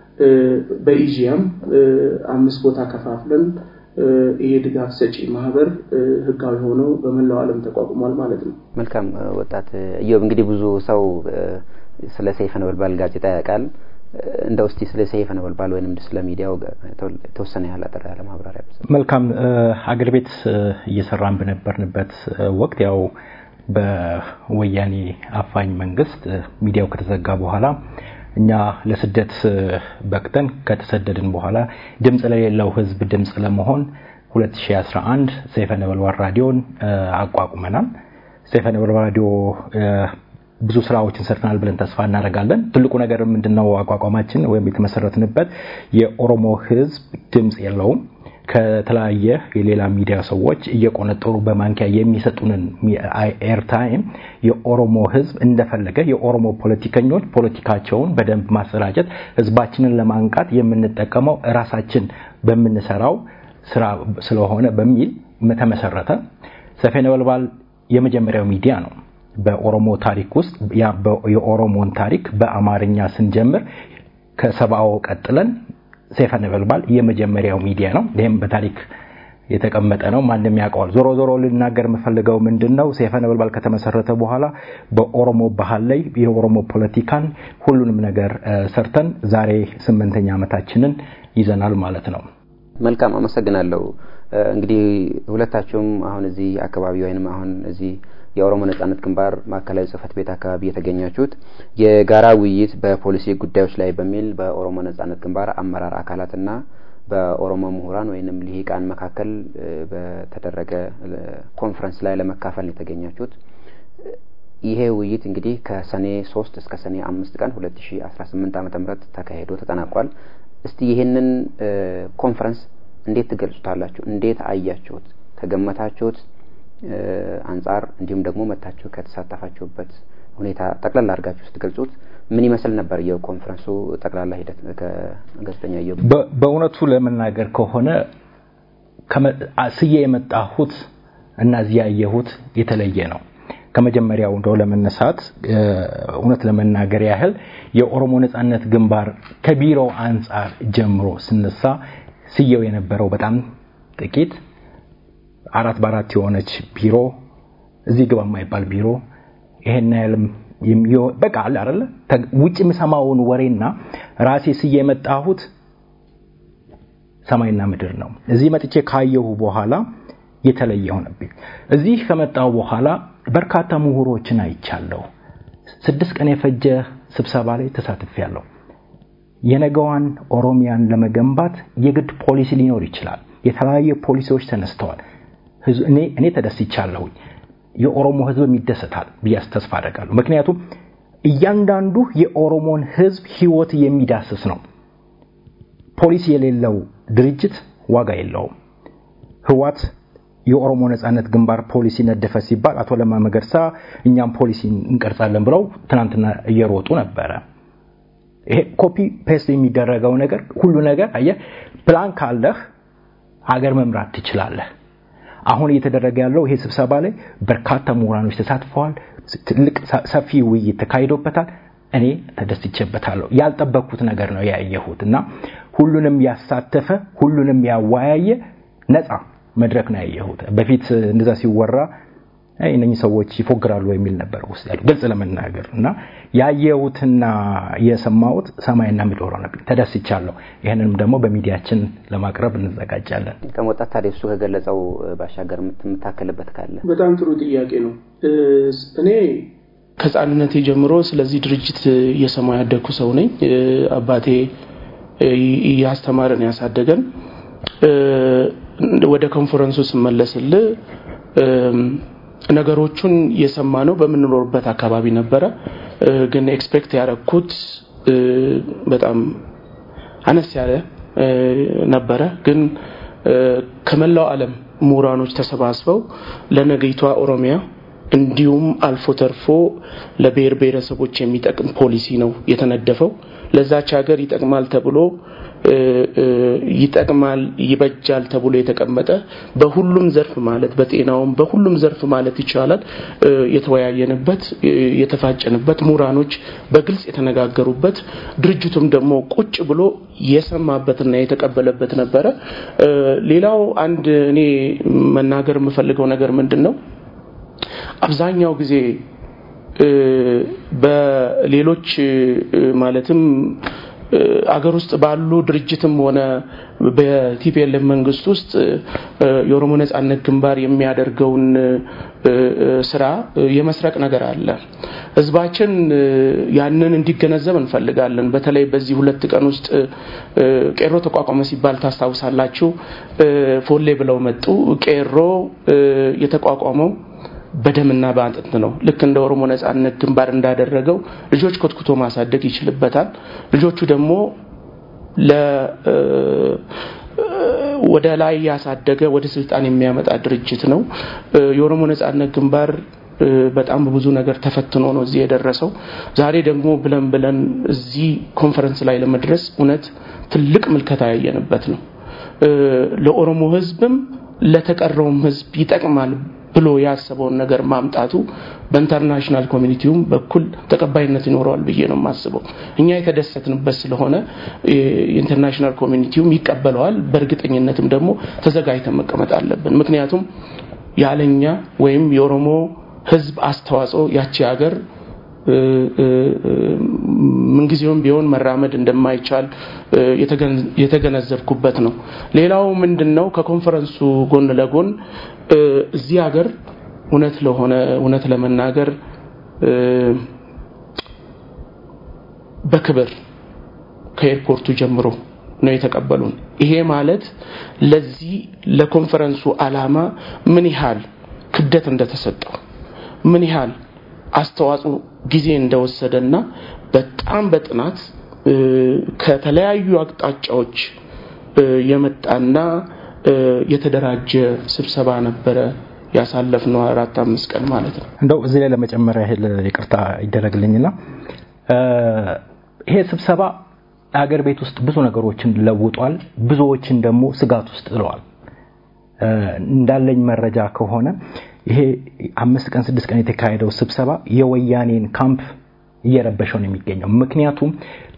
በኢዥያም አምስት ቦታ ከፋፍለን ይሄ ድጋፍ ሰጪ ማህበር ህጋዊ ሆኖ በመላው ዓለም ተቋቁሟል ማለት ነው። መልካም ወጣት እዮብ፣ እንግዲህ ብዙ ሰው ስለ ሰይፈ ነበልባል ጋዜጣ ያውቃል። እንደው እስቲ ስለ ሰይፈ ነበልባል ወይንም ስለ ሚዲያው የተወሰነ ያህል አጠር ያለ ማብራሪያ። መልካም አገር ቤት እየሰራን በነበርንበት ወቅት ያው በወያኔ አፋኝ መንግስት ሚዲያው ከተዘጋ በኋላ እኛ ለስደት በቅተን ከተሰደድን በኋላ ድምፅ ለሌለው ህዝብ ድምፅ ለመሆን 2011 ሰይፈ ነበልባል ራዲዮን አቋቁመናል። ሰይፈ ነበልባል ራዲዮ ብዙ ስራዎችን ሰርተናል ብለን ተስፋ እናደርጋለን። ትልቁ ነገር ምንድነው? አቋቋማችን ወይም የተመሰረትንበት የኦሮሞ ህዝብ ድምፅ የለውም። ከተለያየ የሌላ ሚዲያ ሰዎች እየቆነጠሩ በማንኪያ የሚሰጡንን ኤርታይም የኦሮሞ ህዝብ እንደፈለገ የኦሮሞ ፖለቲከኞች ፖለቲካቸውን በደንብ ማሰራጨት ህዝባችንን ለማንቃት የምንጠቀመው ራሳችን በምንሰራው ስራ ስለሆነ በሚል ተመሰረተ። ሰይፈ ነበልባል የመጀመሪያው ሚዲያ ነው። በኦሮሞ ታሪክ ውስጥ የኦሮሞን ታሪክ በአማርኛ ስንጀምር ከሰብአው ቀጥለን ሰይፈ ነበልባል የመጀመሪያው ሚዲያ ነው። ይህም በታሪክ የተቀመጠ ነው። ማንም ያውቀዋል። ዞሮ ዞሮ ልናገር የምፈልገው ምንድን ነው፣ ሰይፈ ነበልባል ከተመሰረተ በኋላ በኦሮሞ ባህል ላይ የኦሮሞ ፖለቲካን ሁሉንም ነገር ሰርተን ዛሬ ስምንተኛ ዓመታችንን ይዘናል ማለት ነው። መልካም አመሰግናለሁ። እንግዲህ ሁለታችሁም አሁን እዚህ አካባቢ ወይንም አሁን እዚህ የኦሮሞ ነጻነት ግንባር ማዕከላዊ ጽህፈት ቤት አካባቢ የተገኛችሁት የጋራ ውይይት በፖሊሲ ጉዳዮች ላይ በሚል በኦሮሞ ነጻነት ግንባር አመራር አካላትና በኦሮሞ ምሁራን ወይንም ልሂቃን መካከል በተደረገ ኮንፈረንስ ላይ ለመካፈል ነው የተገኛችሁት። ይሄ ውይይት እንግዲህ ከሰኔ ሶስት እስከ ሰኔ አምስት ቀን ሁለት ሺ አስራ ስምንት ዓመተ ምህረት ተካሂዶ ተጠናቋል። እስቲ ይህንን ኮንፈረንስ እንዴት ትገልጹታላችሁ? እንዴት አያችሁት? ከገመታችሁት አንጻር እንዲሁም ደግሞ መታችሁ ከተሳተፋችሁበት ሁኔታ ጠቅላላ አድርጋችሁ ስትገልጹት ምን ይመስል ነበር የኮንፈረንሱ ጠቅላላ ሂደት? ከጋዜጠኛ እየው በእውነቱ ለመናገር ከሆነ ስዬ የመጣሁት እና እዚህ ያየሁት የተለየ ነው። ከመጀመሪያው እንደው ለመነሳት እውነት ለመናገር ያህል የኦሮሞ ነጻነት ግንባር ከቢሮ አንጻር ጀምሮ ስነሳ ስየው የነበረው በጣም ጥቂት አራት በአራት የሆነች ቢሮ እዚህ ግባ የማይባል ቢሮ ይሄን ያህልም በቃ አለ አይደለ ውጭ የምሰማውን ወሬና ራሴ ስዬ የመጣሁት ሰማይና ምድር ነው። እዚህ መጥቼ ካየሁ በኋላ የተለየ ሆነብኝ። እዚህ ከመጣሁ በኋላ በርካታ ምሁሮችን አይቻለሁ። ስድስት ቀን የፈጀ ስብሰባ ላይ ተሳትፌያለሁ። የነገዋን ኦሮሚያን ለመገንባት የግድ ፖሊሲ ሊኖር ይችላል። የተለያዩ ፖሊሲዎች ተነስተዋል። እኔ እኔ ተደስቻለሁኝ። የኦሮሞ ህዝብም ይደሰታል ብዬ ተስፋ አደርጋለሁ። ምክንያቱም እያንዳንዱ የኦሮሞን ህዝብ ህይወት የሚዳስስ ነው። ፖሊሲ የሌለው ድርጅት ዋጋ የለውም። ህዋት የኦሮሞ ነጻነት ግንባር ፖሊሲ ነደፈ ሲባል አቶ ለማ መገርሳ እኛም ፖሊሲ እንቀርጻለን ብለው ትናንትና እየሮጡ ነበረ። ይሄ ኮፒ ፔስት የሚደረገው ነገር ሁሉ ነገር አየህ፣ ፕላን ካለህ ሀገር መምራት ትችላለህ። አሁን እየተደረገ ያለው ይሄ ስብሰባ ላይ በርካታ ምሁራኖች ተሳትፈዋል። ትልቅ ሰፊ ውይይት ተካሂዶበታል። እኔ ተደስቼበታለሁ። ያልጠበቅኩት ነገር ነው ያየሁት እና ሁሉንም ያሳተፈ ሁሉንም ያወያየ ነፃ መድረክ ነው ያየሁት። በፊት እንደዛ ሲወራ እነኚህ ሰዎች ይፎግራሉ የሚል ነበር ውስጥ ያሉ ግልጽ ለመናገር እና ያየሁትና የሰማሁት ሰማይና ምድር ሆነብኝ። ተደስቻለሁ። ይህንንም ደግሞ በሚዲያችን ለማቅረብ እንዘጋጃለን። ከመውጣት ታዲያ እሱ ከገለጸው ባሻገር የምታከልበት ካለ በጣም ጥሩ ጥያቄ ነው። እኔ ከህፃንነቴ ጀምሮ ስለዚህ ድርጅት እየሰማ ያደግኩ ሰው ነኝ። አባቴ እያስተማረን ያሳደገን። ወደ ኮንፈረንሱ ስመለስል ነገሮቹን የሰማ ነው በምንኖርበት አካባቢ ነበረ። ግን ኤክስፔክት ያደረግኩት በጣም አነስ ያለ ነበረ። ግን ከመላው ዓለም ምሁራኖች ተሰባስበው ለነገይቷ ኦሮሚያ እንዲሁም አልፎ ተርፎ ለብሔር ብሔረሰቦች የሚጠቅም ፖሊሲ ነው የተነደፈው። ለዛች ሀገር ይጠቅማል ተብሎ ይጠቅማል ይበጃል ተብሎ የተቀመጠ በሁሉም ዘርፍ ማለት በጤናውም በሁሉም ዘርፍ ማለት ይቻላል የተወያየንበት የተፋጨንበት ምሁራኖች በግልጽ የተነጋገሩበት ድርጅቱም ደግሞ ቁጭ ብሎ የሰማበትና የተቀበለበት ነበረ። ሌላው አንድ እኔ መናገር የምፈልገው ነገር ምንድን ነው አብዛኛው ጊዜ በሌሎች ማለትም አገር ውስጥ ባሉ ድርጅትም ሆነ በቲፒኤልኤፍ መንግስት ውስጥ የኦሮሞ ነጻነት ግንባር የሚያደርገውን ስራ የመስረቅ ነገር አለ። ህዝባችን ያንን እንዲገነዘብ እንፈልጋለን። በተለይ በዚህ ሁለት ቀን ውስጥ ቄሮ ተቋቋመ ሲባል ታስታውሳላችሁ። ፎሌ ብለው መጡ። ቄሮ የተቋቋመው በደምና በአጥንት ነው። ልክ እንደ ኦሮሞ ነጻነት ግንባር እንዳደረገው ልጆች ኮትኩቶ ማሳደግ ይችልበታል። ልጆቹ ደግሞ ለ ወደ ላይ ያሳደገ ወደ ስልጣን የሚያመጣ ድርጅት ነው። የኦሮሞ ነጻነት ግንባር በጣም በብዙ ነገር ተፈትኖ ነው እዚህ የደረሰው። ዛሬ ደግሞ ብለን ብለን እዚህ ኮንፈረንስ ላይ ለመድረስ እውነት ትልቅ ምልከታ ያየንበት ነው። ለኦሮሞ ህዝብም ለተቀረውም ህዝብ ይጠቅማል ብሎ ያሰበውን ነገር ማምጣቱ በኢንተርናሽናል ኮሚኒቲውም በኩል ተቀባይነት ይኖረዋል ብዬ ነው የማስበው። እኛ የተደሰትንበት ስለሆነ የኢንተርናሽናል ኮሚኒቲውም ይቀበለዋል። በእርግጠኝነትም ደግሞ ተዘጋጅተን መቀመጥ አለብን። ምክንያቱም ያለኛ ወይም የኦሮሞ ህዝብ አስተዋጽኦ ያቺ ሀገር ምንጊዜውም ቢሆን መራመድ እንደማይቻል የተገነዘብኩበት ነው። ሌላው ምንድን ነው ከኮንፈረንሱ ጎን ለጎን እዚህ ሀገር እውነት ለሆነ እውነት ለመናገር በክብር ከኤርፖርቱ ጀምሮ ነው የተቀበሉን። ይሄ ማለት ለዚህ ለኮንፈረንሱ አላማ ምን ያህል ክብደት እንደተሰጠው ምን ያህል አስተዋጽኦ ጊዜ እንደወሰደና በጣም በጥናት ከተለያዩ አቅጣጫዎች የመጣና የተደራጀ ስብሰባ ነበረ ያሳለፍነው አራት አምስት ቀን ማለት ነው። እንደው እዚህ ላይ ለመጨመሪያ ያህል ይቅርታ ይደረግልኝና ይሄ ስብሰባ ሀገር ቤት ውስጥ ብዙ ነገሮችን ለውጧል፣ ብዙዎችን ደግሞ ስጋት ውስጥ ጥለዋል። እንዳለኝ መረጃ ከሆነ ይሄ አምስት ቀን ስድስት ቀን የተካሄደው ስብሰባ የወያኔን ካምፕ እየረበሸው ነው የሚገኘው። ምክንያቱም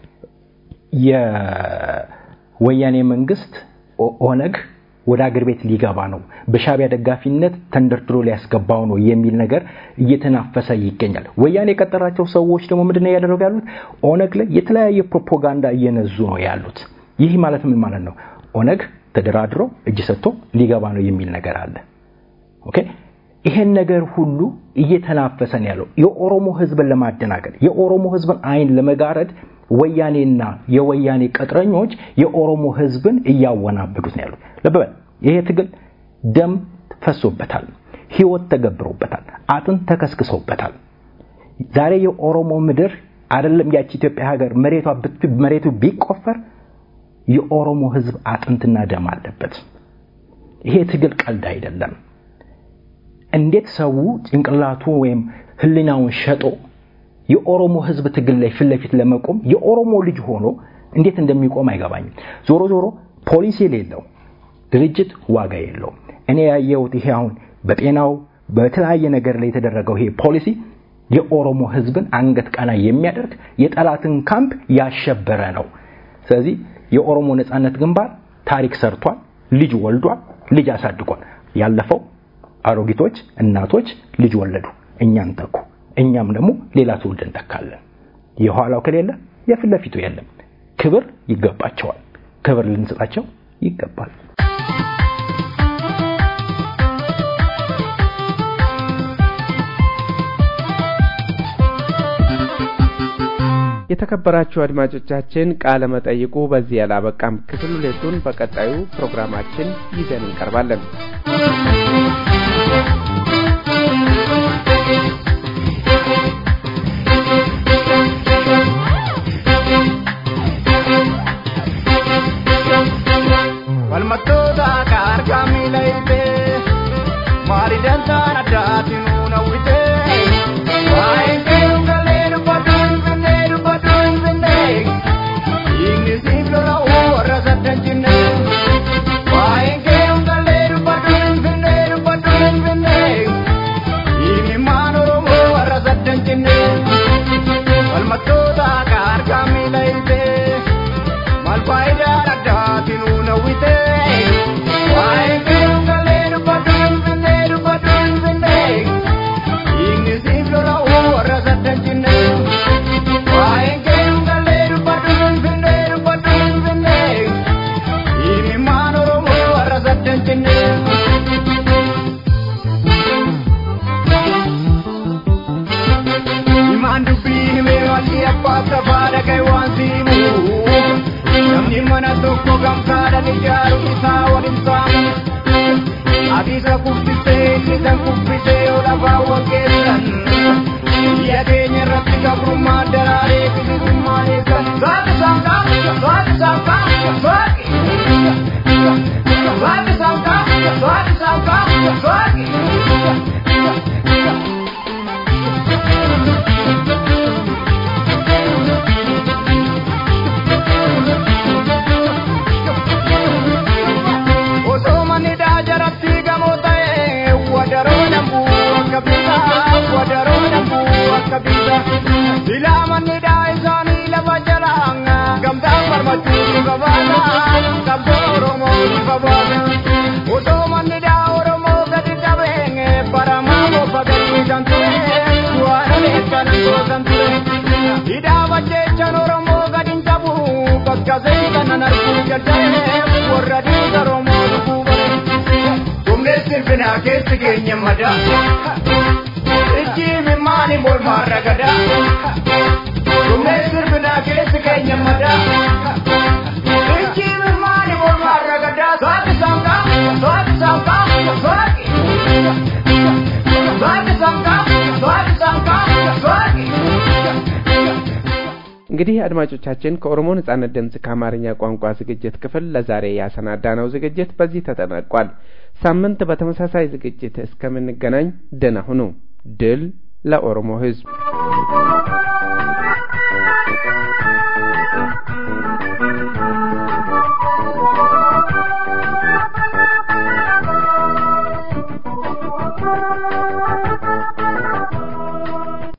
የወያኔ መንግስት ኦነግ ወደ አገር ቤት ሊገባ ነው፣ በሻቢያ ደጋፊነት ተንደርድሮ ሊያስገባው ነው የሚል ነገር እየተናፈሰ ይገኛል። ወያኔ የቀጠራቸው ሰዎች ደግሞ ምንድነው እያደረጉ ያሉት? ኦነግ ላይ የተለያየ ፕሮፓጋንዳ እየነዙ ነው ያሉት። ይህ ማለት ምን ማለት ነው? ኦነግ ተደራድሮ እጅ ሰጥቶ ሊገባ ነው የሚል ነገር አለ። ኦኬ ይሄን ነገር ሁሉ እየተናፈሰን ያለው የኦሮሞ ህዝብን ለማደናገር የኦሮሞ ህዝብን አይን ለመጋረድ ወያኔና የወያኔ ቅጥረኞች የኦሮሞ ህዝብን እያወናበዱት ነው ያሉት። ልብ በል ይሄ ትግል ደም ፈሶበታል፣ ህይወት ተገብሮበታል፣ አጥንት ተከስክሶበታል። ዛሬ የኦሮሞ ምድር አይደለም ያቺ ኢትዮጵያ ሀገር መሬቷ መሬቱ ቢቆፈር የኦሮሞ ህዝብ አጥንትና ደም አለበት። ይሄ ትግል ቀልድ አይደለም። እንዴት ሰው ጭንቅላቱ ወይም ህሊናውን ሸጦ የኦሮሞ ህዝብ ትግል ላይ ፊት ለፊት ለመቆም የኦሮሞ ልጅ ሆኖ እንዴት እንደሚቆም አይገባኝም። ዞሮ ዞሮ ፖሊሲ የሌለው ድርጅት ዋጋ የለውም። እኔ ያየሁት ይሄ አሁን በጤናው በተለያየ ነገር ላይ የተደረገው ይሄ ፖሊሲ የኦሮሞ ህዝብን አንገት ቀና የሚያደርግ የጠላትን ካምፕ ያሸበረ ነው። ስለዚህ የኦሮሞ ነጻነት ግንባር ታሪክ ሰርቷል፣ ልጅ ወልዷል፣ ልጅ አሳድጓል። ያለፈው አሮጊቶች እናቶች ልጅ ወለዱ፣ እኛን ተኩ። እኛም ደግሞ ሌላ ትውልድ እንተካለን። የኋላው ከሌለ የፊት ለፊቱ የለም። ክብር ይገባቸዋል። ክብር ልንሰጣቸው ይገባል። የተከበራችሁ አድማጮቻችን ቃለ መጠይቁ በዚህ ያላበቃም። ክፍል ሁለቱን በቀጣዩ ፕሮግራማችን ይዘን እንቀርባለን። Walmattoota akka argaa miila hirtee maali dantaan addaatiin nuuna witee waa'een keeru galee dubbadhu hin finne dubbadhu hin finne dhiigni siif lola'u warra saddan jinne waa'een keeru galee dubbadhu hin finne dubbadhu hin finne dhiigni maan oromoo warra saddan jinne walmattoota akka argaa miila hirtee maal faayidaan addaatiin nuuna witee waa'een keeru galee dubbadhu hin finne dubbadhu hin finne dhiigni siif lola'u warra saddan jinne waa'een keeru galee dubbadhu hin finne dubbadhu hin finne dhiigni maan oromoo warra saddan jinne. Imaan dubbii himee walii abbaa safaa dhagaye waan siimu. Namni mana tokko gamtaadhaan ijaaruun isaa waliin saamu. Adiisa kuffisee innisa kuffisee yoo lafaa waggeessan. Biyya keenya irratti gabrummaa daraaree bilisummaa eegan. Saati saanqaa, saati saanqaa, saati. Saati saanqaa, saati saanqaa, saati. Osoo manni daajaratti gamoo ta'e wadaroo dambuu akka bitaa wadaroo dambuu akka bitaa silaa manni daa isaanii lafa jalaa gamtaan farmachuu ni qabaata qabsoo oromoo ni qabaata osoo manni daa oromoo gadi qabeen baramaa bofa gadi kan ture du'aadhaan kan gootan ture hidhaa bajjeechan oromoo gadi hin qabu kakkasee kanan arguu jaljalee warra dhiiga oromoo lubuu bare humnees sirfinaa keessi keenya madaa ijji mimmaani mormaarra gadaa humnees sirfinaa keessi keenya madaa ijji mimmaani mormaarra gadaa saati saanqaa saati saanqaa saati saati saanqaa saati saanqaa saati እንግዲህ አድማጮቻችን ከኦሮሞ ነጻነት ድምጽ ከአማርኛ ቋንቋ ዝግጅት ክፍል ለዛሬ ያሰናዳነው ዝግጅት በዚህ ተጠናቋል። ሳምንት በተመሳሳይ ዝግጅት እስከምንገናኝ ደህና ሁኑ። ድል ለኦሮሞ ሕዝብ!